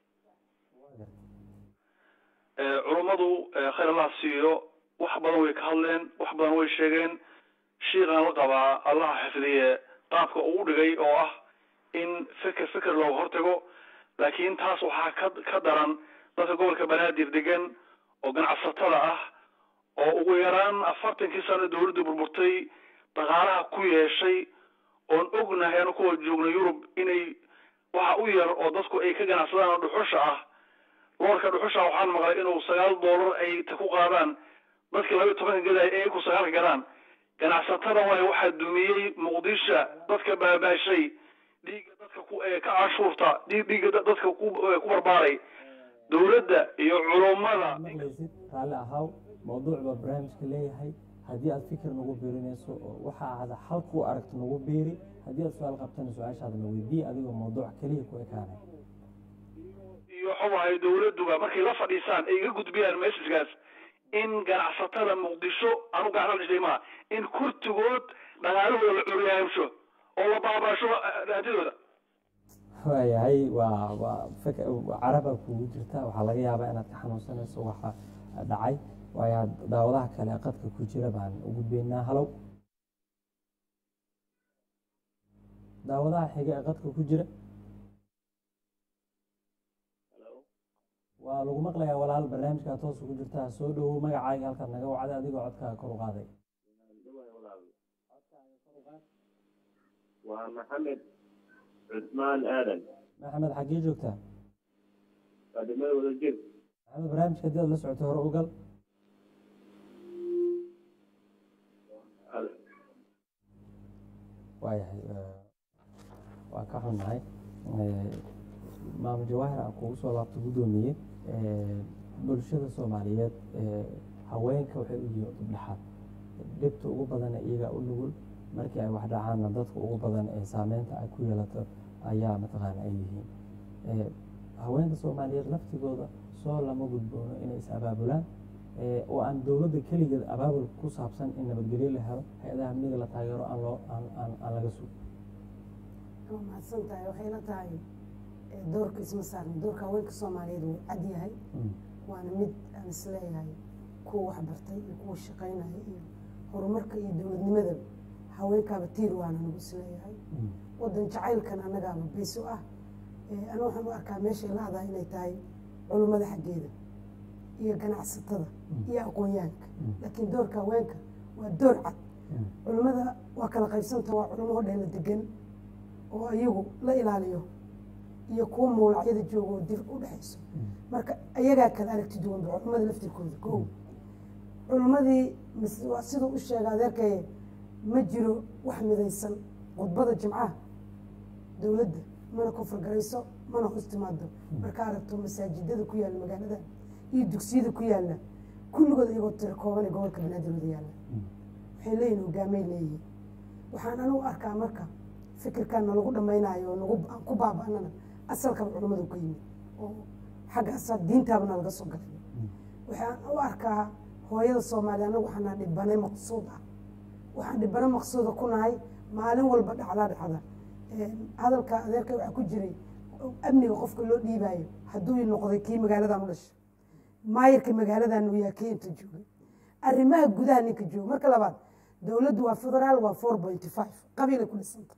culummadu khayr allah siiyo wax badan way ka hadleen wax badan way sheegeen shiikaan la qabaa allaha xifdiye qaabka uu dhigay oo ah in feker feker looga hortago laakiin taas waxaa ka ka daran dadka gobolka banaadir degan oo ganacsatada ah oo ugu yaraan afartankii sano dawladdu burburtay dhaqaalaha ku yeeshay oon ognahay anu kuwa joogna yurub inay waxa u yar oo dadku ay ka ganacsadaan oo dhuxusha ah loorka dhuxusha waxaan maqlay inuu sagaal doolar ay ta ku qaadaan dadkii laba iyo tobanka gaday ay ku sagaalka gadaan ganacsatada waayo waxaa dumiyey muqdisha dadka baabaashay dhiigga dadka ku ee ka cashuurta dhiig dhiigga da- dadka ku ee ku barbaaray dowladda iyo culummada maqlaysid raalli ahaw mawduuc baa barnaamijka leeyahay haddii aad fikir nagu biirinayso oo waxa aad halku aragto nagu biiri haddii aad su-aal qabtana su-aashaada na weydii adigoo mawduuc keliya ku ekaanay iyo waxuu ahay dowladduba markay la fadhiisaan ay iga gudbiyaan messagegaas in ganacsatada muqdisho anu gacan la dhishay maaha in kurtigood dhaqaalahooda la curyaamsho oo la baabaasho raadidooda waayahay waa waa fik- caraba kugu jirta waxaa laga yaabaa inaad ka xanuunsanayso waxa dhacay waayo daawadaha kale qadka ku jira baan u gudbaynaa halow daawadaha xiga ee qadka ku jira waa lagu maqlayaa walaal barnaamijkaa toos ugu jirtaa soo dhowow magacaaga halkaad naga wacday adigoo codkaaga kor u qaaday waa maxamed cusmaan aadan maxamed xaggee joogtaa waa degmada wada jir maxamed barnaamijka haddii aad la socotay hore u gal waayahay eh, waa ka xunnahay Eh, maamul jawaahir aan kugu soo laabto guddoomiye eh, bulshada soomaaliyeed eh, haweenka waxay u yihiin dubdhexaad dhibta ugu badan ee iyaga u nugul markii ay wax dhacaanna dadka ugu badan ee saameynta ay ku yeelato ayaa mataqaana ay yihiin Eh, haweenka soomaaliyeed laftigooda soo lama gudboono inay is abaabulaan eh, oo aan dowladda keligeed abaabul ku saabsan in nabadgelyo la helo hay-adaha amniga la taageero aan loo aan aan aan laga sugo waa mahadsan tahay waxay la tahay eh, doorka isma saarna doorka haweenka soomaaliyeed wuu cad yahay Mm. waana mid aan isleeyahay kuwa waxbartay iyo kuwa shaqaynaya iyo horumarka iyo dowladnimada haweenkaaba tiir waana nagu isleeyahay Mm. wadan jacaylkan annagaaba beys u ah Eh, aniga waxaan u arkaa meeshay la-dahay inay tahay culummada xaggeeda iyo ganacsatada iyo aqoonyahanka laakiin doorka haweenka waa door cad Mm. culummada waa kala qaybsanta waa culummo oo dheela degan oo iyagu la ilaaliyo iyo kuwa mawlacyada jooga oo dir u dhexayso marka iyagaa kala aragti duwanba culummada laftirkooda ko culummadii mis- waa siduu u sheega adeerkaye ma jiro wax midaysan khudbada jimcaha dowladda mana kofurgarayso mana hoos timaado marka aragto masaajidada ku yaalla magaalada iyo dugsiyada ku yaalla kulligood iyagoo tira kooban ee gobolka banaadir wada yaalla waxay leeyihin hogaamay leeyihin waxaan anigu arkaa marka fikirkan nalagu dhamaynayo oo nagu aan ku baaba-anana asalkaba culammadu ka yimid oo xaggaasa diintaaba nalaga soo galay waxaan u arkaa hooyada soomaaliya anagu waxaana dhibane maqsuud ah waxaan dhibane maqsuuda ku nahay maalin walba dhacdaa dhacda hadalka adeerka waxaa ku jiray amniga qofka loo dhiibaayo hadduu noqday kii magaaladan u dhashay maayarka magaaladan uu yahay kii inta joogay arrimaha gudaha ninka jooga marka labaad dowladdu waa federaal waa four pointy five qabiilay ku dhisanta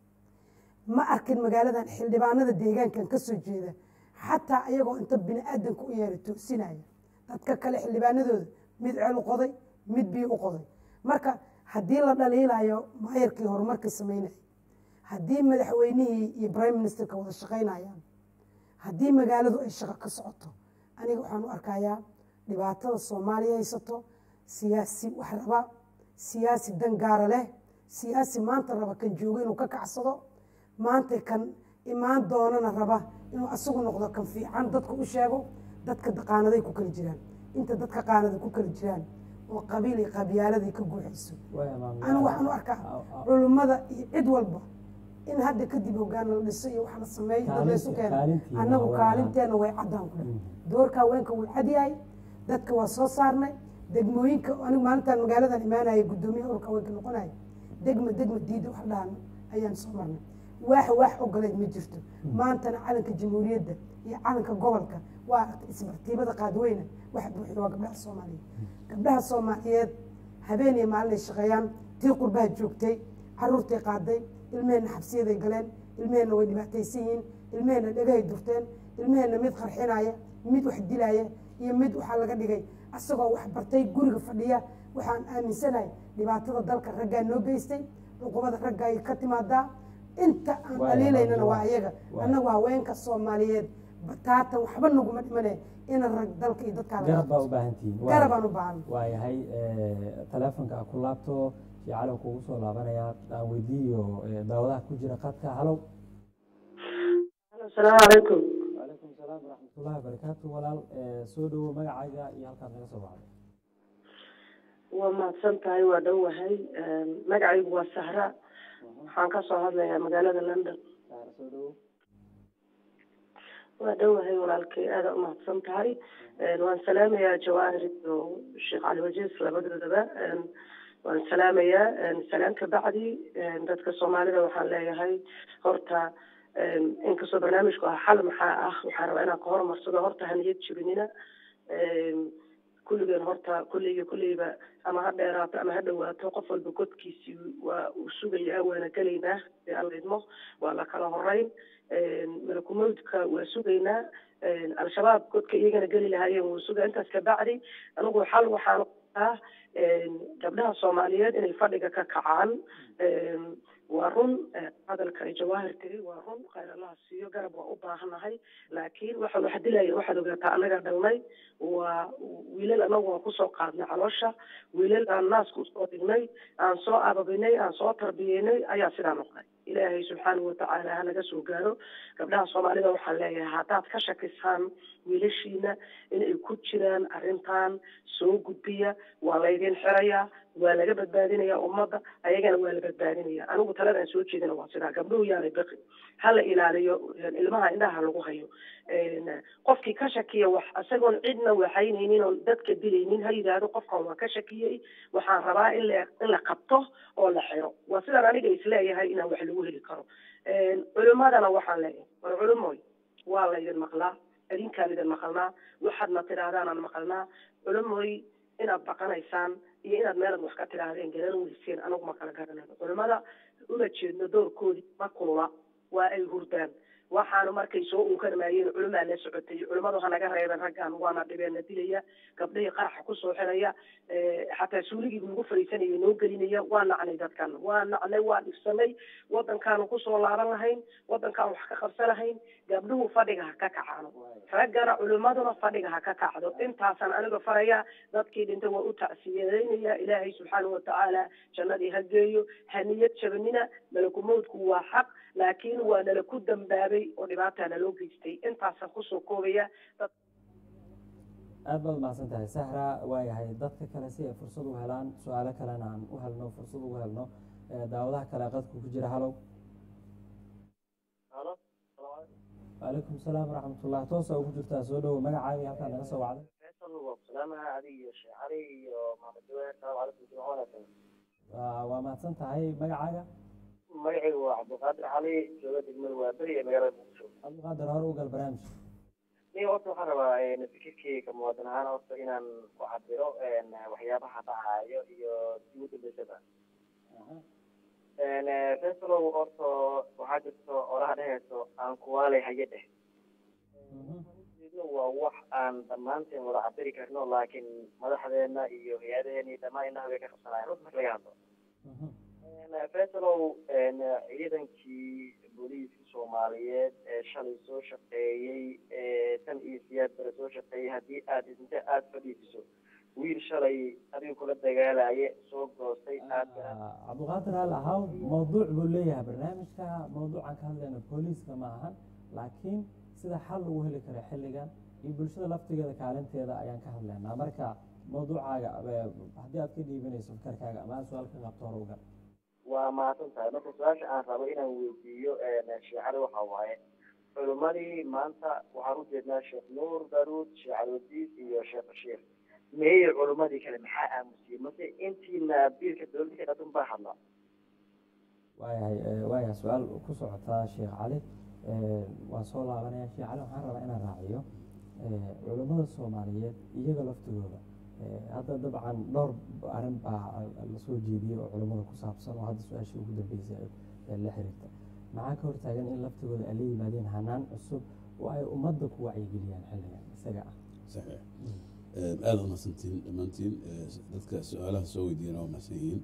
ma arkin magaaladan xildhibaanada deegaankan ka soo jeeda xataa ayagoo inta bini aadanka u yeeray toosinaya dadka kale xildhibaanadooda mid ceel u qoday mid biyo u qoday marka haddii la dhaliilayo maayarkii horumarkii samaynaya haddii madaxweynihii iyo prime ministerka wada shaqaynayaan haddii magaaladu ay shaqo ka socoto aniga waxaan u arkayaa dhibaatada soomaaliya haysato siyaasi wax raba siyaasi dan gaara leh siyaasi maanta raba kan joogo inuu ka kacsado maanta kan imaan doonana raba inuu asagu noqdo kan fiican dadka u sheego dadka qaanaday ku kala jiraan inta dadka qaanada ku kala jiraan oo qabiil iyo qabyaaladay ka guuxayso anigu waxaan u arkaa culummada iyo cid walba in hadda kadib hogaan la dhiso iyo wax la sameeyo dad laysu keeno annagu kaalinteena way caddaan ku dhan doorka haweenka wuu cadyahay dadka waa soo saarnay degmooyinka anigu maalintaan magaaladan imaanaya guddoomiyaha urka haweenka noqonaya degma degma diida wax dhahan ayaan soo marnay waax waax ogoleed ma jirto maantana calanka jamhuuriyadda iyo calanka gobolka waa aragtay isbartiibada qaadweyne wax buuxiyo waa gabdhaha soomaaliyeed gabdhaha soomaaliyeed habeen iyo maalin ay shaqeeyaan tii qurbaha joogtay caruurtay qaaday ilmeheenna xabsiyaday galeen ilmeheenna way dhibaataysan yihiin ilmeheenna dhagahay durteen ilmeheenna mid qarxinaya mid wax dilaya iyo mid waxaa laga dhigay asagoo wax bartay guriga fadhiya waxaan aaminsanahay dhibaatada dalka raggaa noo geystay cuqubada ragga ay ka timaadaa inta aan dhaliilaynana waa ayaga annagu haweenka soomaaliyeed bataatan waxba naguma dhimane ina rag dalka iyo garab baa u baahantihiin dadkagarabaan u baahan waayahay teleefonka a ku laabto shicalow kugu soo laabanayaa aan weydiiyo daawadaha ku jira qadka halow asalaamu calaykum wacalaykum salaam waraxmatullahi wabarakaatu walaal soo dhowo magacaaga iyo halkaad naga soo baxday waa mahadsan tahay waa dhowahay magacaygu waa sahra waxaan ka soo hadlayaa magaalada london soo dhowo waa dhowahay walaalkay aada u mahadsan tahay waan salaamayaa jawaahir iyo sheekh cali wajiis labadoodaba waan salaamayaa salaan ka bacdi dadka soomaalida waxaan leeyahay horta inkastoo barnaamijku ah xal maxaa ah waxaan rabaa inaan ka horumarsado horta haniyad jibinina kulligeen horta kulliga kulleyba ama ha dheeraato ama ha dhawaato qof walba godkiisii waa uu sugayaa waana gelaynaa dee alla idmo waa la kala horeyn malakumawdka waa sugaynaa al-shabaab godka iyagana geli lahaayeen wuu sugaa intaas kabacdi anigu xal waxaan ah gabdhaha soomaaliyeed inay fadhiga ka kacaan waa run hadalka ay jawaahir tiri waa run khayr allaha siiyo garab waa u baahanahay laakiin waxa wax dilaya waxaad ogaataa annaga dhalnay waa wiilal annagu waan kusoo qaadnay caloosha wiilal aan naaska usoo dhignay aan soo ababinay aan soo tarbiyeynay ayaa sidaa noqday ilaahay subxaanahu watacaala hanaga soo gaaro gabdhaha soomaalida waxaan leeyahay haddaad ka shakisaan wiilashiina inay ku jiraan arrintan soo gudbiya waa laydin xirayaa waa laga badbaadinaya ummadda ayagana waa la badbaadinaya anigu taladaan soo jeedina waa sidaa gabdhuhu yaanay baqi hala ilaaliyo ilmaha indhaha lagu hayo qofkii ka shakiya wax isagoon cidna waxaynaynin oon dadka dilaynin ha yidhaahdo qofkan waa ka shakiyey waxaan rabaa in la in la qabto oo la xiro waa sidaan aniga isleeyahay inaan wax lagu heli karo culimadana waxaan leeyahay war culimoy waa laydin maqlaa idinkaan idin maqalnaa waxaadna tidhaahdaanaan maqalnaa culimoy inaad baqanaysaan iyo inaad meelad wax ka tidhaahdeen garan weyseen anagu ma kala garanayno culimada uma jeedno doorkoodii ma kulula waa ay hurdaan waxaanu markay soo unkanamayeen culimaa la socotay culimadu hanaga reeben raggan waana dhibeena dilaya gabdhihii qaraxa kusoo xiraya xataa suuligii nagu fariisanaya noo gelinaya waa nacnay dadkan waa nacnay waa dhibsanay wadankaanu kusoo laaban lahayn wadankaan wax ka qabsan lahayn gabdhuhu fadhiga ha ka kacaano raggana culimaduna fadhiga ha ka kacdo intaasaan aniga faraya dadkii dhintay waa u tacsiyadeynaya ilaahay subxaanahu watacaala jannadii ha geeyo haniyad jabanina malakumowdku waa xaq laakiin waa nala ku dambaabay oo dhibaataa naloo geystay intaasaan kusoo koobaya aad baad mahadsan tahay sahra waayahay dadka kale si ay fursad u helaan su-aalo kalena aan u helno fursad ugu helno ee daawadaha kale qadku ku jira halow halo waalaikum salaam waraxmatullah toosa ugu jirtaa soo dhowo magacaaga iyo halkaa naga soo wacday faysal waa ku salaamaha adiga iyo sheekh cali iyo maxamed jawaar salaamu calaykum jimco wanaagsan waa waa mahadsan tahay magacaaga magacaygu waa cabdulqaadir cali jooga degmada waaberi ee magaalada muqdisho cabdiqaadir hore u gal barnaamijka nin horta waxaan rabaa fikirkeyga muwaadin ahaan horta inaan ku cabiro waxyaabaha dhacayo iyo ugu dambeysada faysalow horta waxaa jirto olaha dhehayso aan kuwaalay haye dheh waa wax aan dhammaanteen wada cabiri karno laakiin madaxdeena iyo hay-adaheena iyo dhammaan inaha way ka qabsanaayan runta marka laga hadlo faysalow ciidankii booliiska soomaaliyeed ee shalay soo shaqeeyey ee tan iyo siyaad bare soo shaqeeyey haddii aad inta aada fadhiisiso wiil shalay adiga kula dagaalaye soo goostay aad cabdiqaadir hal ahaw mawduuc buu leeyahay barnaamijka mawduucan ka hadlayna booliiska ma ahan laakiin sida xal lagu heli karo xilligan iyo bulshada laftigeeda kaalinteeda ayaan ka hadlaynaa marka mawduucaaga haddii aad ka dhiibanayso fikarkaaga ama aad su-aal ka qabto hore ugal waa mahadsan tahay marka su-aasha aan rabo inaan weydiiyo sheecada waxa waaye culimmadii maanta waxaan u jeednaa sheekh nuur daruud sheekh alwadiis iyo sheekh bashiir meeyey culimmadii kale maxaa aamusiyey mase intiina biilka dowladda ka dhadun baa hadla waayahay waayahay su-aal ku socotaa sheekh cali waan soo laabanaya sheekh cali waxaan rabaa inaan raaciyo culimmada soomaaliyeed iyaga laftigooda hadda dabcan dhowr arrin baa lasoo jeediyey oo culimmada ku saabsan oo hadda su-aashii ugu dambeysay la xiriirta maxaa ka hortaagan in laftigooda ay la yimaadeen hanaan cusub oo ay ummadda ku wacyigeliyaan xilligan isaga ah saxiix aada u mahadsantihiin dhammaantiin dadka su-aalaha soo weydiiyana waa mahadsan yihiin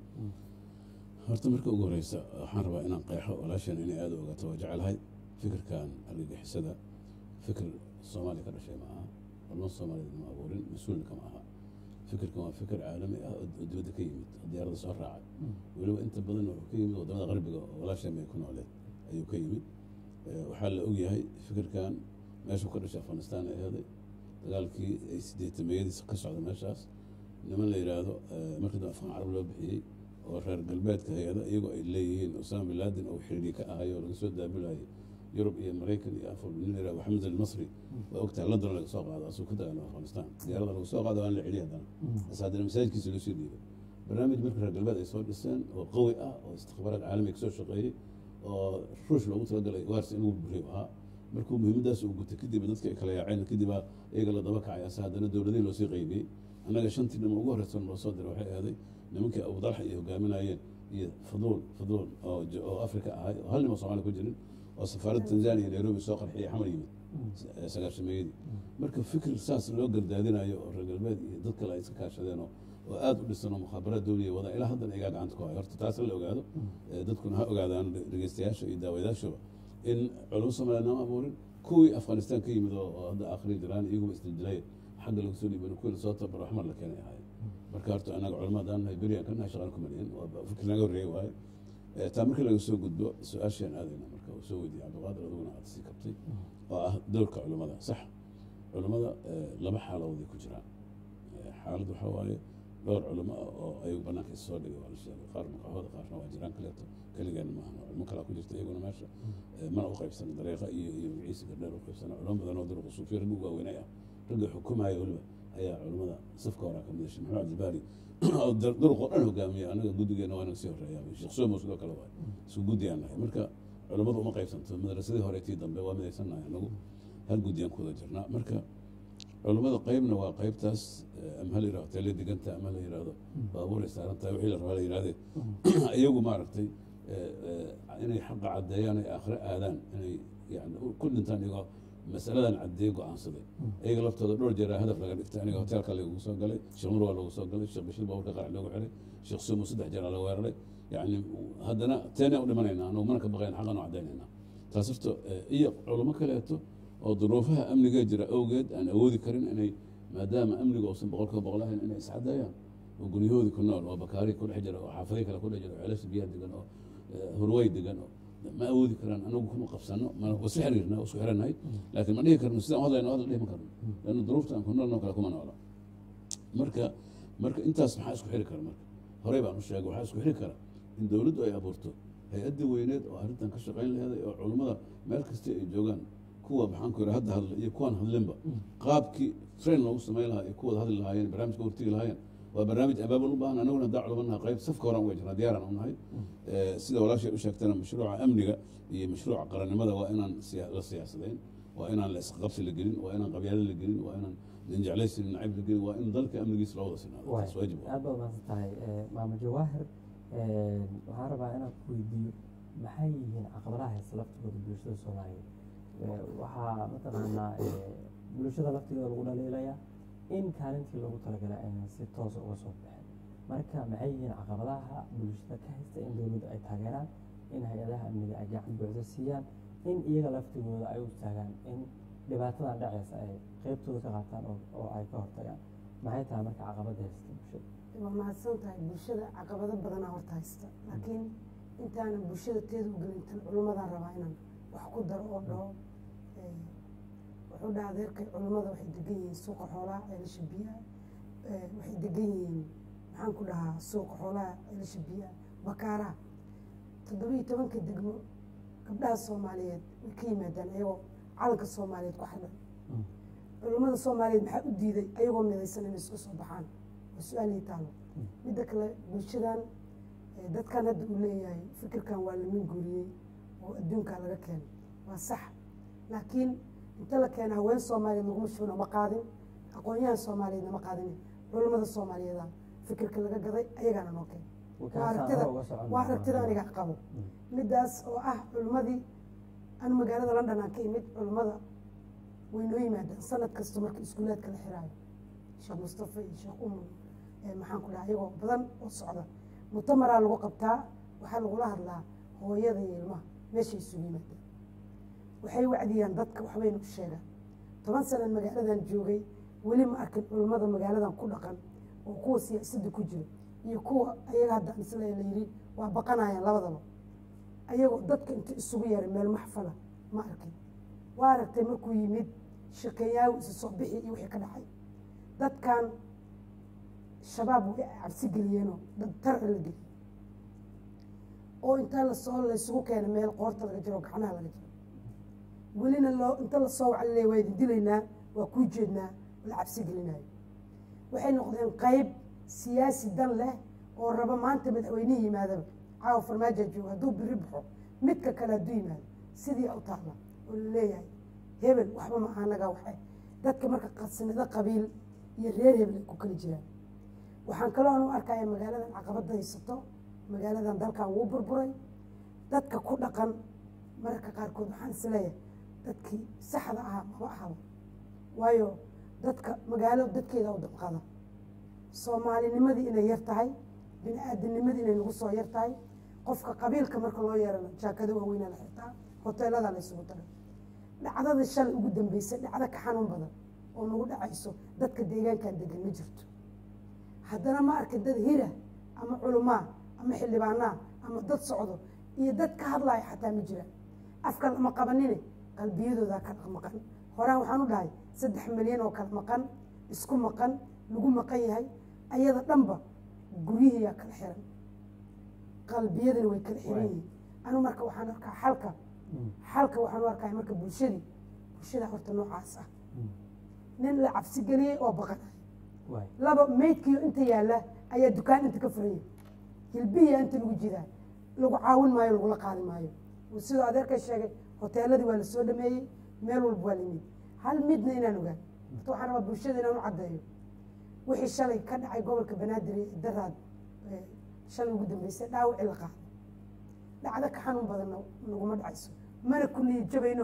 horta marka ugu horeysa waxaan rabaa inaan qeexo walaashan inay aada u ogato waa jecelahay fikirkan argagixisada fikir soomaaliya ka dhashay ma aha culmo soomaaliyed ma abuurin mas-uulna kama aha fikirkan waa fikir caalami ah oo dibadda ka yimid oo diyaaradda soo raacay weliba inta badan wuxuu ka yimid wadamada qarbiga oo walaashan bay ku nooleed ayuu ka yimid waxaa la ogyahay fikirkan meeshuu ka dhashay afghanistan ay ahaday dagaalkii ay sideetameyadiisa ka socda meeshaas niman la yidhaahdo markii dambe afghan carab loo bixiyey oo reer galbeedka hay-ada iyagoo ay leeyihiin osama bin laden oo xiriiri ka ahay oo laga soo daabulayay yurub iyo maraykan iyo afur nin la yidhahdo maxamed almasri waa ogtahay london laga soo qaado asuu ka dagaalama afghanistan diyaarada lagu soo qaado waan la celiya haddana bas haddana masaajidkiisa loo soo dhiibay barnaamij marka reer galbeed ay soo dhiseen oo qawi ah oo istikbaaraad caalamiga kasoo shaqeeyey oo ruush loogu talagalay waarsi in lagu buriyo ahaa markuu muhiimadaas uu gutay kadib dadka ay kala yaaceen kadibaa iyaga la daba kacay ase haddana dowladihii loosii qaybiyey annaga shantii dhimo ugu horreysan loo soo diray waxay ahaaday nimankii abudalxa iyo hogaaminayeen iyo fuduul fuduul oo afrika ahay oo hal nimo soomaaliya ku jirin oo safaaradda tanzania iyo nairobi soo qarxiyay xamar yimid sagaashameeyadii marka fikir saas loo gardaadinayo oo reer galbeed iyo dad kale ay iska kaashadeen oo aada u dhisan oo mukhaabaraad dowliya wada ilaa haddana igaa gacanta ku hayo horta taas la ogaado dadkuna ha ogaadaan dhegeystayaasha iyo daawadayaashaba in culamo soomaaliya nama abuurin kuwii afghanistan ka yimid oo hadda akhri jiraan iyaguba isdildilay xagga laga soo dhiiban kuwii lasoo tabaro xamar la keenay ahayd marka horta annaga culamo haddaan nahay beriyan ka nahay shaqaan ku malyin waa fikir naga horreeyey waaye taa markii laga soo gudbo su-aashaan aadayna marka uu soo weydiiyey cabdiqaadir adiguna aad sii kabtay oo ah dowrka culimmada sax culimmada laba xaaladood ay ku jiraan xaalad waxaa waaye dhowr culimo ah oo ayagu banaanka is soo dhigay waa la sheegay qaar maqaxooda qaarna waa jiraan kaleeto keligeena maaha culimo kalaa ku jirta iyaguna meesha mana u qaybsana dariiqa iyo iyo ciise gardheer u qaybsana culimo badan oo duruqa suufiya ragga ugu waaweynay ah ragga xukumaya weliba ayaa culimada safka horaa ka midashay maxamed cabdibaari oo duruq oo dhan hogaamiya anaga guddigeena waa naga sii horeeya sheekh somo sidoo kale waay isku guddiyaan nahay marka culimmadu uma qaybsanto madrasadii hore tii dambe waa midaysan nahay anagu hal guddiyaan ku wada jirnaa marka culimmada qeybna waa qeybtaas ama ha la yirahdo tele diganta ama la yirahdo baabuuray saaran tahay wixii la rabaa la yirahdee iyagu maaragtay inay xaqa caddeeyaan ay aakhire aadaan inay yani ku dhintaan iyagoo masaladan caddeeye go-aansaday iyaga laftooda dhowr jeeraa hadaf laga dhigtay aniga hoteelka lagu soo galay sheekh nur waa lagu soo galay sheekh bashir baaburka qarac loogu xiray sheekh sumo saddex jeeraa la weeraray yani haddana teena u dhimanaynaa anagu mana ka baqayn xaqan u caddaynayna taas horta iyo culamo kaleeto oo duruufaha amniga jira awgeed aan awoodi karin inay maadaama amniga uusan boqolkiiba boqol ahayn inay iscadeeyaan oo guryahoodii ku nool oo bakaari ku dhex jira oo xaafadii kale ku dhex jira oo ceelasha biyaha degan oo hurwey degan oo ma awoodi karaan anagu kuma qabsano ma wasu xiriirna isku xiranahay laakiin ma dhihi karno sidaan u hadlayno hadal dhihi ma karno lanna duruufta aan ku noolno kale kuma noola marka marka intaas maxaa isku xiri kara marka horey baan u sheegay waxaa isku xiri kara in dowladdu ay abuurto hay-adda weyneed oo arrintan ka shaqayn laheeday oo culummada meel kasta ay joogaan kuwa maxaan ku yidhi hadda hadla iyo kuwaan hadlinba qaabkii train loogu samayn lahaa iyo kuwada hadli lahaayeen barnaamijka hortigi lahaayeen waa barnaamij abaabul u baahan anaguna haddaa culumanaha qayb safka horaan uga jirnaa diyaaraan u nahay sida walaashay u sheegtana mashruuca amniga iyo mashruuca qarannimada waa inaan siya- la siyaasadayn waa inaan la isqabsi la gelin waa inaan qabyaalo la gelin waa inaan ninjeclaysi nacayb la gelin waa in dalka amnigiisa loo wada sinaado taas waajib waa aad baad mahadsan tahay maamo jawaahir waxaan rabaa inaan ku weydiiyo maxay yihiin caqabadaha haysta laftigooda bulshada soomaaliyeed Eh, waxaa mataqaanaa eh, bulshada laftigooda lagu dhaliilaya in kaalintii loogu talagalay aynan si toosa uga soo bixin marka maxay yihiin caqabadaha bulshada ka haysta in dowladdu ay taageeraan in hay-adaha amniga ay gacan buuxda siiyaan in iyaga laftigooda ay u istaagaan in dhibaatadan dhacaysa ay qeybtooda ka qaataan oo- oo ay ka hortagaan maxay tahay marka caqabada haysta bulshada waa mahadsan tahay bulshada caqabado badanaa horta haysta laakiin intaanan bulshada teeda u gelintan culummadaan rabaa inaan wax ku daro oo dhaho eh, wuxuu dhaha adeerkay culummada waxay degan yihiin suuqa xoolaha ceelasha biyaha eh, waxay degan yihiin maxaan ku dhahaa suuqa xoolaha ceelasha biyaha bakaaraha toddobiyo tobanka degmo gabdhaha soomaaliyeed way ka yimaadaan ayagoo calanka soomaaliyeed ku xidhan culummada soomaaliyeed maxaa u diiday ayagoo midaysan inay isku soo baxaan waa su-aalii taalo midda kale bulshadan eh, dadkan hadda uu leeyahay fikirkan waa lamin guuriyey oo adduunkaa laga keenay waa sax laakiin inta la keena haween soomaaliyeed laguma shubin oo ma qaadin aqoon-yahan soomaaliyeedna ma qaadin culummada soomaaliyeeda fikirka laga gaday ayagaana noo keenay waa aragtida waa aragtida aniga qabo midaas oo ah culummadii anu magaalada london aan ka imid culummada way noo yimaadaan sanad kasta marka iskuulaadka la xiraayo sheekh mustafa iyo sheekh umu eh, maxaan ku dhaha ayagoo badan oo socda mutamaraa lagu qabtaa waxaa lagula hadlaa hooyada iyo ilmaha meeshay isugu yimaadaan waxay wacdiyaan dadka waxbayna u sheegaan toban sanan magaaladan joogay weli ma arkin culummada magaaladan ku dhaqan oo kuwa siyaasadda ku jira iyo kuwa ayaga hadda aan isla la yiri waa baqanayaan labadaba ayagoo dadka inta isugu yeeray meel maxfala ma arkin waa aragtay markuu yimid shaqeeyaawi isa soo bixi iyo wixii ka dhacay dadkan shabaab way cabsi geliyeenoo dad tarci la geliyey oo inta lasoo laysugu keena meel qoorta laga jiro oo gacmaha laga jiro welina loo inta lasoo wacalilay waa idin dilaynaa waa kuu jeednaa la cabsi gelinayo waxay noqdeen qayb siyaasi dan leh oo raba maanta madaxweynihii yimaadaba caawa farmaajo jooga hadduu biri baxo midka kale hadduu yimaado sidii u taalla oo laleeyahay hebel waxba ma aha anaga waxe dadka marka qasnado qabiil iyo reer hebel ay ku kala jiraan waxaan kaloo u arkaya magaaladan caqabada haysato magaaladan dalkan wuu burburay dadka ku dhaqan mararka qaarkood waxaan isleeyahay dadkii saxda ahaa maba ahaba waayo dadka magaalo dadkeeda u dabqada soomaalinimadii inay yar tahay bini aadamnimadii inay nagu soo yar tahay qofka qabiilka marka loo yeerana jaakado waaweynaa la xirtaa hoteeladaa la isugu taray dhacdada shalay ugu dambeysay dhacdo ka xanuun badan oo nagu dhacayso dadka deegaankan degan ma jirto haddana ma arkin dad hira ama culumaa ama xildhibaanaa ama dad socdo iyo dad ka hadlaya xataa ma jiraan afka lama qabanine qalbiyadoodaa kala maqan horaan waxaan u dhahay saddex milyan oo kala maqan isku maqan lagu maqan yahay ayada dhanba guryihiyaa kala xiran qalbiyadana way kala xiran yihiin anu marka waxaan arkaa xalka xalka waxaan u arkaya marka bulshadii bulshada horta noocaas ah nin la cabsi geliyey oo baqanay laba meydkiio inta yaalla ayaa dukaan inta ka furanya hilbihiya inta lagu jiraa lagu caawin maayo lagula qaadi maayo sidoo adeerka sheegay hoteeladii waa lasoo dhameeyey meel walba waa lamid hal midna inaan ogaan horta waxaan rabaa bulshada inaan u caddeeyo wixii shalay ka dhacay gobolka banaadir ee daraad shalay ugu dambeysay dhaawacii la qaado dhacdo ka xanuun badanna naguma dhacayso mana ku niyad jabayno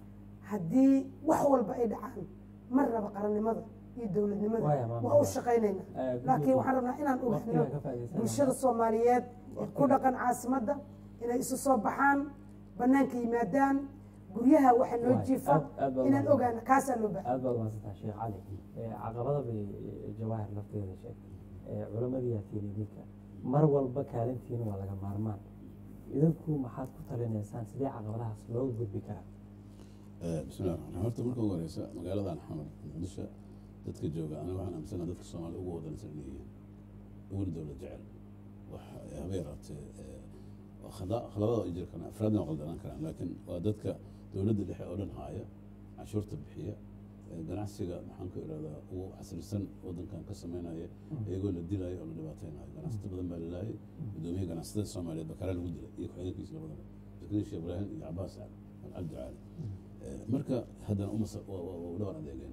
haddii wax walba ay dhacaan mar raba qarannimada iyo dowladnimada waa u shaqaynayna laakiin waxaan rabnaa inaan ogaano bulshada soomaaliyeed ee ku dhaqan caasimadda inay isu soo baxaan banaanka yimaadaan guryaha waxa noo jiifa inaan ogaano kaasaa loo baahay aad baad umaadsantaa sheekh cali caqabada bay jawaahir lafteeda sheegtay culamadii yaa tiiri idinka mar walba kaalintiina waa laga maarmaan idinku maxaad ku talinaysaan sidee caqabadahaas looga gudbi karaa bismillahi raxmaan horta marka ugu horeysa magaaladan xamar muqdisho dadka jooga aniga waxaan aaminsana dadka soomaaliya ugu wadansan inay yihiin uguna dowlad jecel wax haba yaraatee khaladada ay jiri karaan afraadna qaldanaan karaan laakiin waa dadka dowladda dhexe oo dhan haaya canshuurta bixiya ganacsiga maxaan ku irahdaa ugu xasrisan wadankan ka sameynaya iyagoo la dilayo oo la dhibaateynayo ganacsato badan baa lalaayay guddoomiyaha ganacsatada soomaaliyeed bakaraa lagu dilay iyo ku-xigeenkiisa labadaba zakariya sheekh ibraahim iyo cabaas cabdi caali marka haddana uma dhowr adeegeen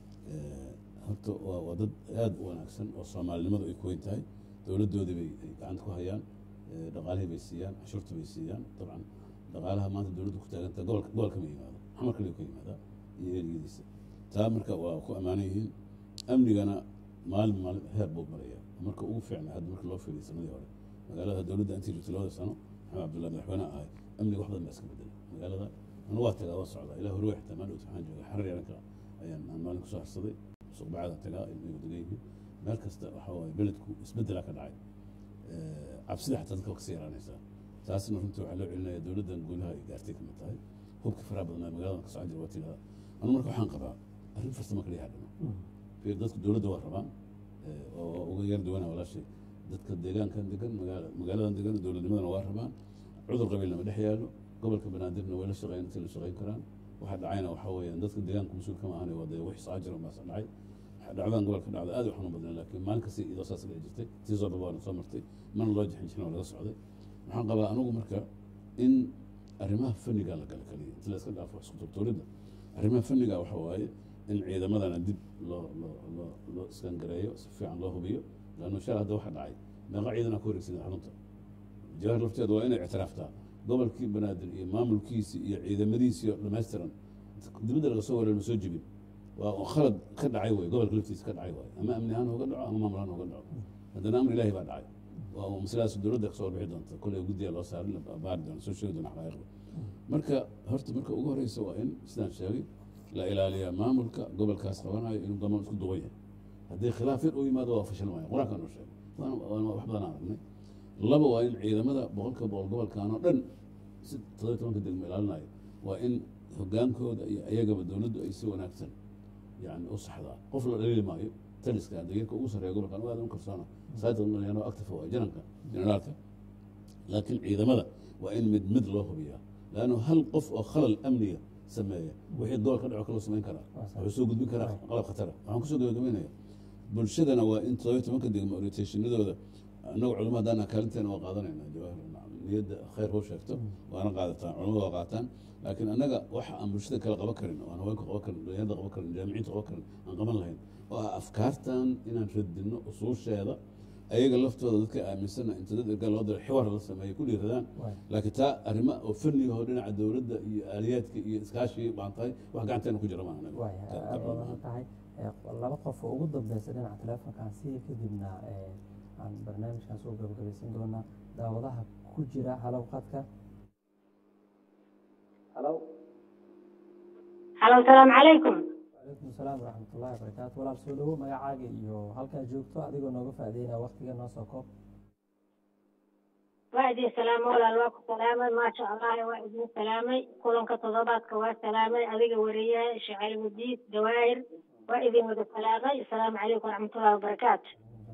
horta waa dad aada u wanaagsan oo soomaalinimadu ay ku weyn tahay dowladdoodii bay gacanta ku hayaan dhaqaalihii bay siiyaan cashuurta bay siiyaan dabcan dhaqaalaha maanta dowladdu ku taaganta gobolka gobolka ma yimaado xamar kaliya ka yimaadaa iyo eriyadiisa taa marka waa ku ammaanan yihiin amnigana maalin maalin heer buu maraya marka ugu fiicnay hadda marka loo fiiriyo sanadii hore magaalada dowladda intii jirtay labada sano maxamed cabdullahi madaxweyne ahay amniga wax badan baa iska bedelay magaalada anu waa tagaa waa socdaa ilaa horwe xitaa maalin waxaan joogay xarar yaranka ayaan aan maalin kusoo harsaday suuq bacadaan tagaa ilmigu degan yihiin meel kasta waxa waaye beledku isbedelaa ka dhacay cabsida xataa dadka kasii yaraanaysaa taasna runtii waxaa loo celinaya dowladdan guulaha ay gaartay kamid tahay hubka faraha badnaa magaaladan ka socon jira waa tirada anu marka waxaan qabaa arrin farsamo kaliya hadhano fiir dadku dowladda waa rabaan oo uga yar duwana walaashay dadka deegaankan degan magaaladan degan dowladnimadana waa rabaan cudur qabiilna ma dhex yaalo gobolka banaadirna way la shaqeyn intay la shaqeyn karaan waxa dhacayna waxaa weeyaan dadka deegaanka mas-uul kama ahana waa dee wixii soo jira baasa dhacay dhacdadan gobolka dhacda aad u xanuun badnaa laakiin maalin kasta iyadoo saas dhici jirtay tii soo dhabaana soo martay mana loo jixin jirin oo laga socday waxaan qabaa anigu marka in arrimaha fanniga la gala kaliya inta la iska dhaafo isku turtuuridda arrimaha fanniga waxa waaye in ciidamadana dib loo loo loo loo iskangareeyo si fiican loo hubiyo laanno shal hadda waxa dhacay meeqa ciidana ku wareegsaday xarunta jawahar lafteedu waa inay ictiraaftaa gobolkii banaadir iyo maamulkiisii iyo ciidamadiisii oo dhammaystiran dibadda laga soo wareer ma soo jibin waa khalad ka dhacay wey gobolka laftiisa ka dhacay waay ama amni ahaan uga dhaco ama maamul ahaan uga dhaco haddana amri ilaahi baa dhacay waa masaladaas dowladda kasoo bixi doonta kolley guddiga loo saarin la baari doona soo sheegi doona xaqaa'iqda marka horta marka ugu horeysa waa in sidaan sheegay la ilaaliyaa maamulka gobolkaas qabanayo inuu damaan isku duwan yahay haddii khilaaf yar u yimaado waa fashil maya qur-aanka noo sheegay waana wax badan aan aragnay laba waa in ciidamada boqolka boqol gobolkan oo dhan si todoba tobanka degmo ilaalinayo waa in hogaankooda iyo ayagaba dowladdu ay si wanaagsan yani u saxdaa qof la dhaliili maayo taliska dagirka ugu sarreeya gobolkan aad u kalsoona saadano active waa jananka generaalka laakiin ciidamada waa in mid mid loo hubiyaa laanno hal qof oo khalal amniga sameeya wixii gobol ka dhaco kaloo samayn karaa wuxuu soo gudbin karaa qalab khatara waxaan kusoo gabagabeynaya bulshadana waa in todoba tobanka degmo orientationadooda annagu culamo haddaan kaalinteena waa qaadanayna jawaahir niyadda khayr hoo sheegto waana qaadataan culamada waa qaataan laakiin annaga waxa aan bulshada kale qaban karin oo aan haweenka qaban karin dhalinyarada qaban karin jaamiciinta qaban karin aan qaban lahayn oo ah afkaartan inaan radinno usuusheeda ayaga laftooda dadka aaminsana inta dad ergaa loo diro xiwar la sameeyo ku dhiiradaan laakiin taa arrimo oo fannigaho dhinaca dowladda iyo aaliyaadka iyo iskaashigii baan tahay wax gacanteena ku jira maaha aad badan tahay laba qof oo ugu dambeysa dhinaca teleefonkaan si kadibna aan barnaamijkan soo gabagabaysan doonaa daawadaha ku jira halow qadka halo halo salaamu calaykum calaykum salaam waraxmat ullahi wabarakaatu walaal soo dhawo magacaaga iyo halkaa joogto adigoo nooga faa'iideynaa waktiga noo soo koob waa idin salaamo walaal waa ku salaamay maasha allah waa idin salaamay kulanka toddobaadka waa salaamay adiga wariyaha shacali wadiid dawaahir waa idin wada salaamay asalaamu calaykum waraxmatullahi wabarakaatu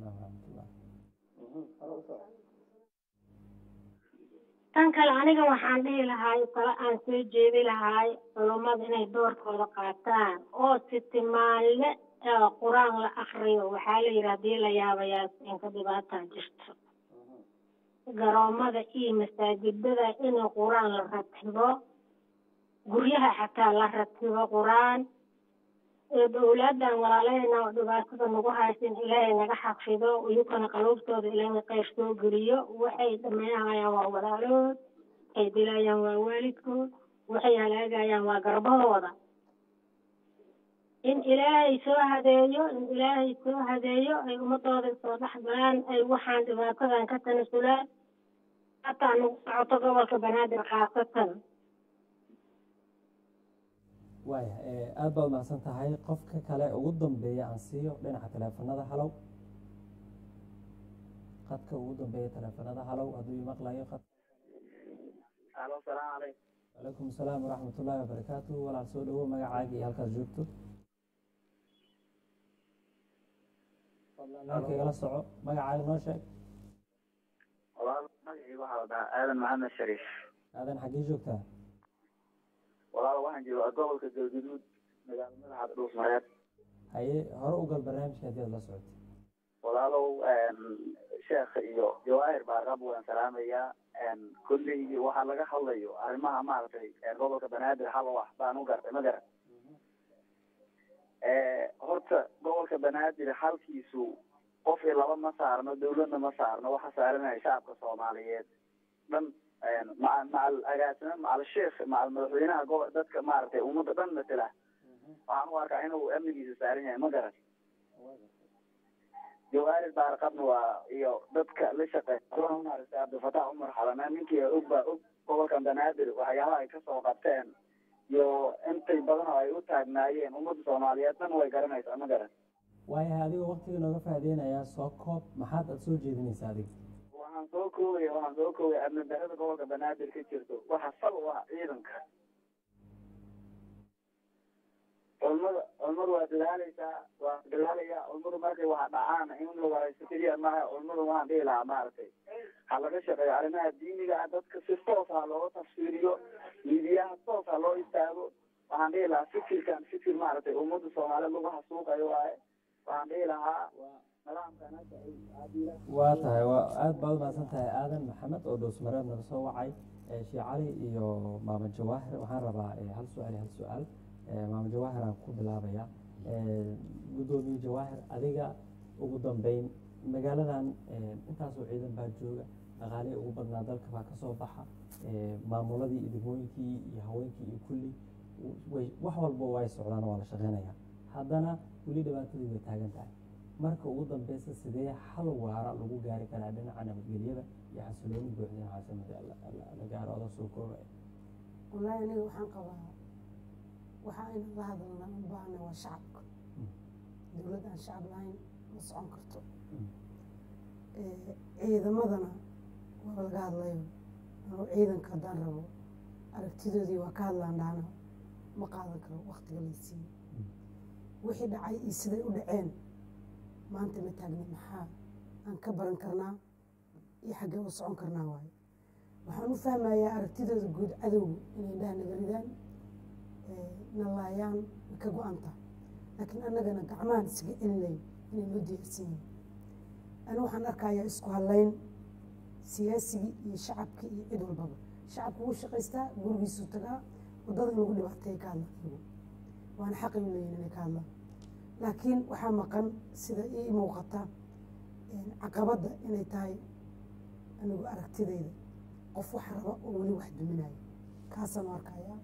tan kale aniga waxaan dhihi lahaay kale aan soo jeedi lahaay culummada inay doorkooda qaataan oo sitimaanle qur-aan la akriyo waxaa la yidhi haddii la yaabayaa inka dhibaataa jirto garoomada iyo masaajidada in qur-aan la ratibo guryaha xataa la ratibo qur-aan dowladan walaalahayna oo dhibaatada nagu haysan ilaahay naga xafido iyukana qaluubtooda ilaahay qayr soo geliyo waxay dhameynayaan waa walaalood waxay dilayaan waa waalidkood waxay halaagayaan waa garbahooda in ilaahay soo hadeeyo in ilaahay soo hadeeyo ay ummadooda soo dhex galaan ay waxaan dhibaatadan ka tanasulaan hataa nagu socoto gobolka banaadir khaasatan waaya aad baad mahadsan tahay qofka kale ugu dambeeya aan siiyo dhinaca teleefanada halow qadka ugu dambeeya teleefanada halow hadduu imaqlayo qad alo salaamu calaykum calaykum asalaam waraxmat ullaahi wabarakaatu walaal soo dhawo magacaaga iyo halkaad joogto fadlan halkaygala soco magacaaga noo sheeg walaal magacii waxaa la dhahaa aadan maxamed shariif aadan xaggee joogtaa walaal waxaan joogaa gobolka galgaduud magaalo madaxda dhuusmareed haye hore u gal barnaamijka haddii aad la socotay walaalow sheekh iyo jawaahir baarqab waan salaamayaa kulley waxaa laga hadlayo arrimaha maaragtay gobolka banaadir hal wax baan u gartay ma garan horta gobolka banaadir halkiisu qof iyo laba ma saarno dawladna ma saarno waxa saaranaya shacabka soomaaliyeed dhan maca macal agaasime macal sheekh macal madaxweynaha gobo dadka maaragtay ummadda dhan matela waxaan u arkaa inuu amnigiisa saaran yahay ma garan jawaahir baarqabna waa iyo dadka la shaqeeya maaragtay cabdilfataax cumar xalana ninkii og baa og gobolkan banaadir waxyaabaha ay kasoo qabteen iyo intay badan oo ay u taagnaayeen ummadda soomaaliyeed dhan way garanaysaa ma garan waayahay adigoo waktiga nooga faaideynayaa soo koob maxaad aad soo jeedinaysaa adiga waxaan soo koogaya waxaan soo koogaya amni darada gobolka banaadir ka jirto waxa sal u ah ciidanka culmada culmadu waa dadaaleysaa waa dadaalaya culmadu markay waxa dhacaan in la waraysto keliya maaha culmadu waan dhihi lahaa maaragtay ha laga shaqeeyo arrimaha diiniga ah dadka si toos ha looga tafsiiriyo miidiyaha toos ha loo istaago waxaan dhihi lahaa fikirkan fikir maaragtay ummadda soomaaliyeed lagu xasuuqayo waaye waxaan dhihi lahaa nidaamkan hadda ay aadila waa tahay waa aad baad umahadsan tahay aadan maxamed oo dhowsmareed naga soo wacay sheekh cali iyo maama jawaahir waxaan rabaa hal su-aal iyo hal su-aal maama jawaahir aan ku bilaabaya guddoomiye jawaahir adiga ugu dambeyn magaaladan intaasoo ciidan baa jooga dhaqaalihii ugu badnaa dalka baa kasoo baxa maamuladii iyo degmooyinkii iyo haweenkii iyo kulli way wax walba way socdaan waa la shaqeynaya haddana weli dhibaatadii way taagan tahay marka ugu dambeysa sidee xal waara lagu gaari karaa dhinaca nabadgelyada iyo xasilooni buuxda in caasimada la gaaro oda soo koobaya wallaahi aniga waxaan qabaa waxa aynu la hadalna u baahna waa shacabka dowlad aan shacab lahayn ma socon karto ciidamadana waaba laga hadlayo anuu ciidanka haddaan rabo aragtidoodii waa ka hadlaan dhaana ma qaadan karo waktiga laysiiyo wixii dhacay iyo siday u dhaceen maanta ma taagni maxaa aan ka baran karnaa iyo xaggee u socon karnaa waayo waxaan u fahmayaa aragtidooda guud cadowga inay dhaha naga ridaan na laayaan way ka go-anta laakiin annagana gacmahan isaga celinayn inay noo diyaarsan yihin ani waxaan arkayaa isku hadlayn siyaasigii iyo shacabkii iyo cid walbaba shacabku wuu shaqaystaa gurigiisuu tagaa waddada in lagu dhibaateeya ka hadla anigu waana xaqay u leeyihin inay ka hadlaan laakiin waxaa maqan sida ii muuqata caqabadda inay tahay anigu aragtidayda qof wax raba oo weli wax duminayo kaasaan u arkayaa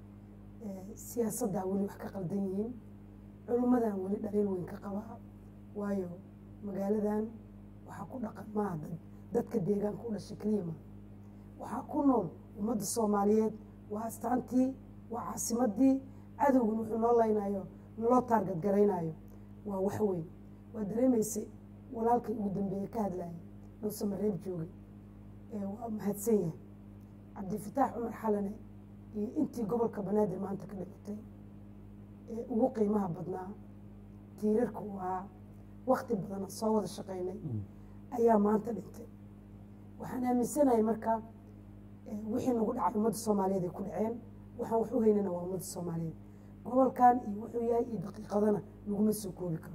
siyaasaddaa weli wax ka qaldan yihiin culimmadan weli dhaliil weyn ka qabaa waayo magaaladan waxaa ku dhaqan maaha dad dadka deegaanka u dhashay keliya ma waxaa ku nool ummadda soomaaliyeed waa astaantii waa caasimadii cadowgan wuxuu noo laynayo naloo taargad garaynayo waa wax weyn waa dareemaysay walaalkay ugu dambeeye ka hadlaya dhowse mareeb joogay waa mahadsan yahay cabdifataax cumar xalane iyo intii gobolka banaadir maanta ka dhimatay ee ugu qiimaha badnaa tiirarka u ahaa wakti badana soo wada shaqaynay ayaa maanta dhintay waxaan aaminsanahay marka wixii nagu dhacay ummadda soomaaliyeed ay ku dhaceen waxaan wax u haynana waa ummadda soomaaliyeed gobolkan iyo wuxuu yahay iyo daqiiqadana laguma soo koobi karo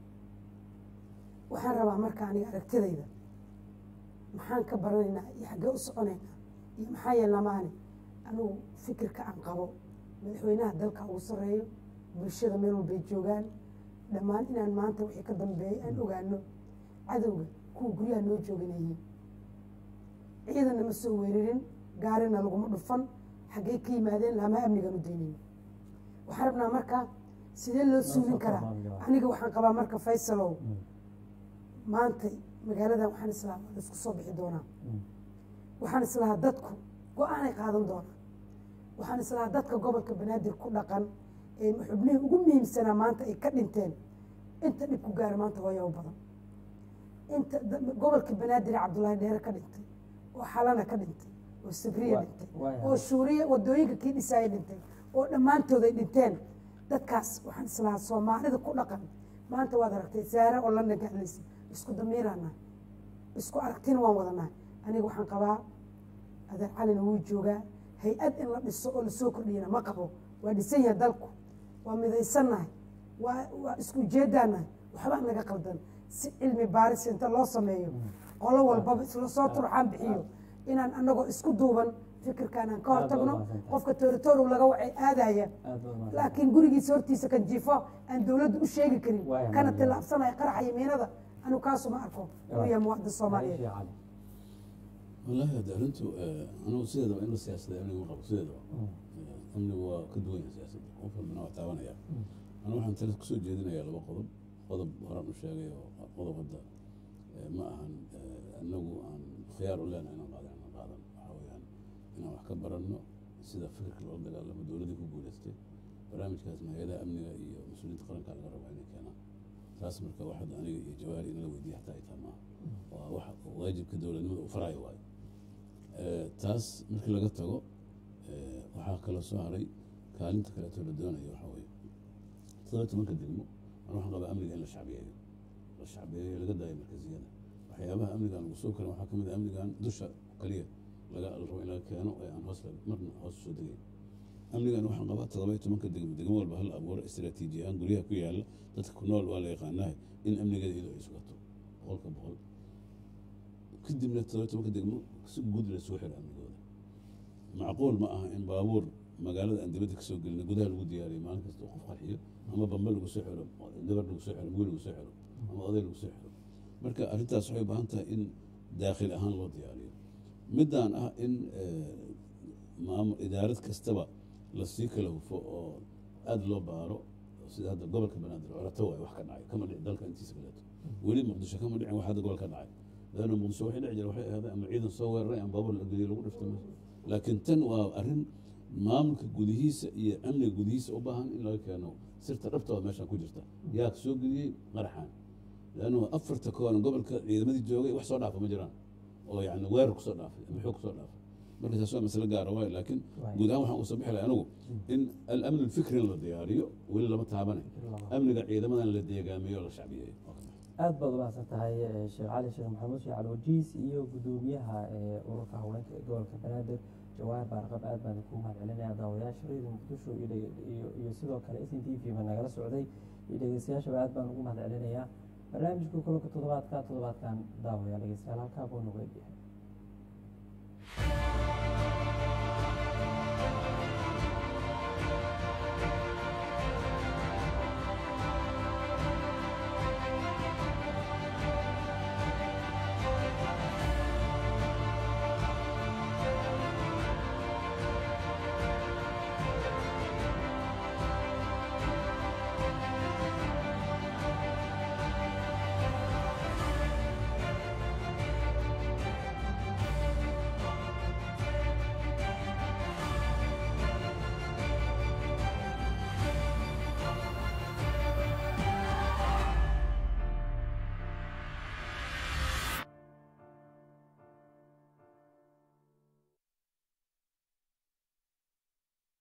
waxaan rabaa marka aniga aragtidayda maxaan ka baranaynaa iyo xaggee u soconaynaa iyo maxaa yeelnamaane anigu fikirka aan qabo madaxweynaha dalka ugu sarreeyo bulshada meel walbay joogaan dhammaan inaan maanta wixii ka dambeeyay aan ogaano cadowga kuwa guryaha noo joogana yihiin ciidanna ma soo weerarin gaarina laguma dhufan xaggey ka yimaadeen lama amnigan u daynayno waxaan rabnaa marka sidee loo suulin karaa aniga waxaan qabaa marka faysalow maanta magaaladan waxaan islahaa waa laisku soo bixi doonaa waxaan islahaa dadku go-aanay qaadan doonaa waxaan islahaa dadka gobolka banaadir ku dhaqan ee xubnihii ugu muhiimsanaa maanta ay ka dhinteen inta dhib ku gaara maanta hooya u badan inta gobolka banaadir cabdullaahi dheere ka dhintay oo xalana ka dhintay oo sabriya Wa- dhintay waayahay. oo shuuriya wadooyinka kii dhisaaya dhintay oo dhammaantood ay dhinteen dadkaas waxaan islahaa soomaalida ku dhaqan maanta waad aragtay saare oo london ka hadlaysa isku damiiraana isku aragtina waan wadanahay aniga waxaan qabaa adeer calina wuu joogaa hay-ad in la dhiso oo lasoo kordhiyana ma qabo waa dhisan yahay dalku waa midaysannahay waa waa isku ujeedaanahay waxbaa naga qaldan si cilmi baaris inta loo sameeyo qolo walbaba isla soo turxaan bixiyo inaan anagoo isku duuban fikirkaan aan ka Aad hortagno baad mahadsantahay. qofka tooritoorow laga wacay aadaya aad baad mahadsan laakiin gurigiisa hortiisa kan jifo aan dowladdu u sheegi karin Waaya, kana mahadsan. tillaabsanaya qaraxa yimiinada anigu kaasuma arko inuu yahay muwaadin soomaaliyeed Sheekh cali wallaahi hadda arrintu anugu sideedaba in la siyaasada amniga ma qabo sideedaba amnigu waa ka duwan yahay siyaasadda qof walbana waa taabanaya anu waxaan tale kusoo jeedinayaa laba qodob qodob horaan u sheegay oo qodob hadda eh, ma ahan eh, anagu aan khiyaar u leenahay inaan qaadan inaan qaadan waxaa weeyaan inaan wax ka baranno sida fikirka loola dagaalamo dowladdii ku guuleystay barnaamijkaasna hay-adaha amniga iyo mas-uuliyiinta qaranka laga rabaa inay keenaan taas marka wax hadda aniga iyo jawaari in la weydiiya xataa ay tahay maaha waa wax waajibka dowladnimada u faraayo waayo Eh, taas markii laga tago eh, waxaa kaloo soo haray kaalinta kaleeto la doonayo waxaa weeye todoba tobanka degmo an waxaan qabaa amniga in la shacbiyeeyo la shacbiyeeyo laga daayo markaziyada waxyaabaha amnigan lagu soo karin waxaa kamid ah amnigan dusha kaliya laga la rabo in laga keeno ee aan hoos la- marna hoos soo degayn amnigan waxaan qabaa todoba iyo tobanka degmo degmo walba hal abuuro istiraatiiji ahaan guryaha ku yaala dadka ku nool waa la yaqaanahay in amnigeeda iyadoo ay sugato boqolka boqol kadibna todoba tobanka degmo si guud la soo xiro amnigooda macquul ma aha in baabuur magaalada aan dibadda kasoo gelina gudaha lagu diyaariyo maalin kasta oo qof qarxiyo ama bambe lagu soo xiro gabar lagu soo xiro mugul lagu soo xiro ama oday lagu soo xiro marka arrintaas waxay u baahan tahay in daakhil ahaan loo diyaariyo midaan ah in eh, maamul idaarad kastaba lasii kala hufo oo aada loo baaro sida hadda gobolka banaadir colato waay wax ka dhacay kama dhici dalka intiisa kaleeto weli muqdisho kama dhicin wax hadda gobol ka dhacay leanna muqdisho waxay dhici jira waxay ahaday ama ciidan soo weeraray ama baabuur la geliyo lagu dhiftay meesha laakiin tan waa arrin maamulka gudihiisa iyo amniga gudihiisa u baahan in laga keeno sirta dhabtooda meeshaan ku jirta yaa soo geliyey qaraxan leannu afarta kooban gobolka ciidamadii joogay wax soo dhaafa ma jiraan oo yani weerar kusoo dhaafay ama xoog kusoo dhaafay marka taas waa masale gaara waayo laakiin guud ahaan waxaan usoo bixi lahay anigu in alamn alfikri in la diyaariyo weli lama taabanay amniga ciidamadan la deegaamiyo oo la shacbiyeeyo aad baad umahadsan tahay eh, sheekh cali sheekh maxamuud sheekh cali wajiis iyo gudoomiyaha eh, ururka haweenka ee gobolka banaadir jawaahir baarqab aad baan ku mahad celinaya daawadayaasha reer muqdisho iyo dhege- iyo iyo sidoo kale s n t v ba nagala socday iyo dhegeystayaashaba aad baan ugu mahad celinayaa barnaamijka kulanka toddobaadka toddobaadkan daawaya dhegeystayaal halkaa buu nagu egyahay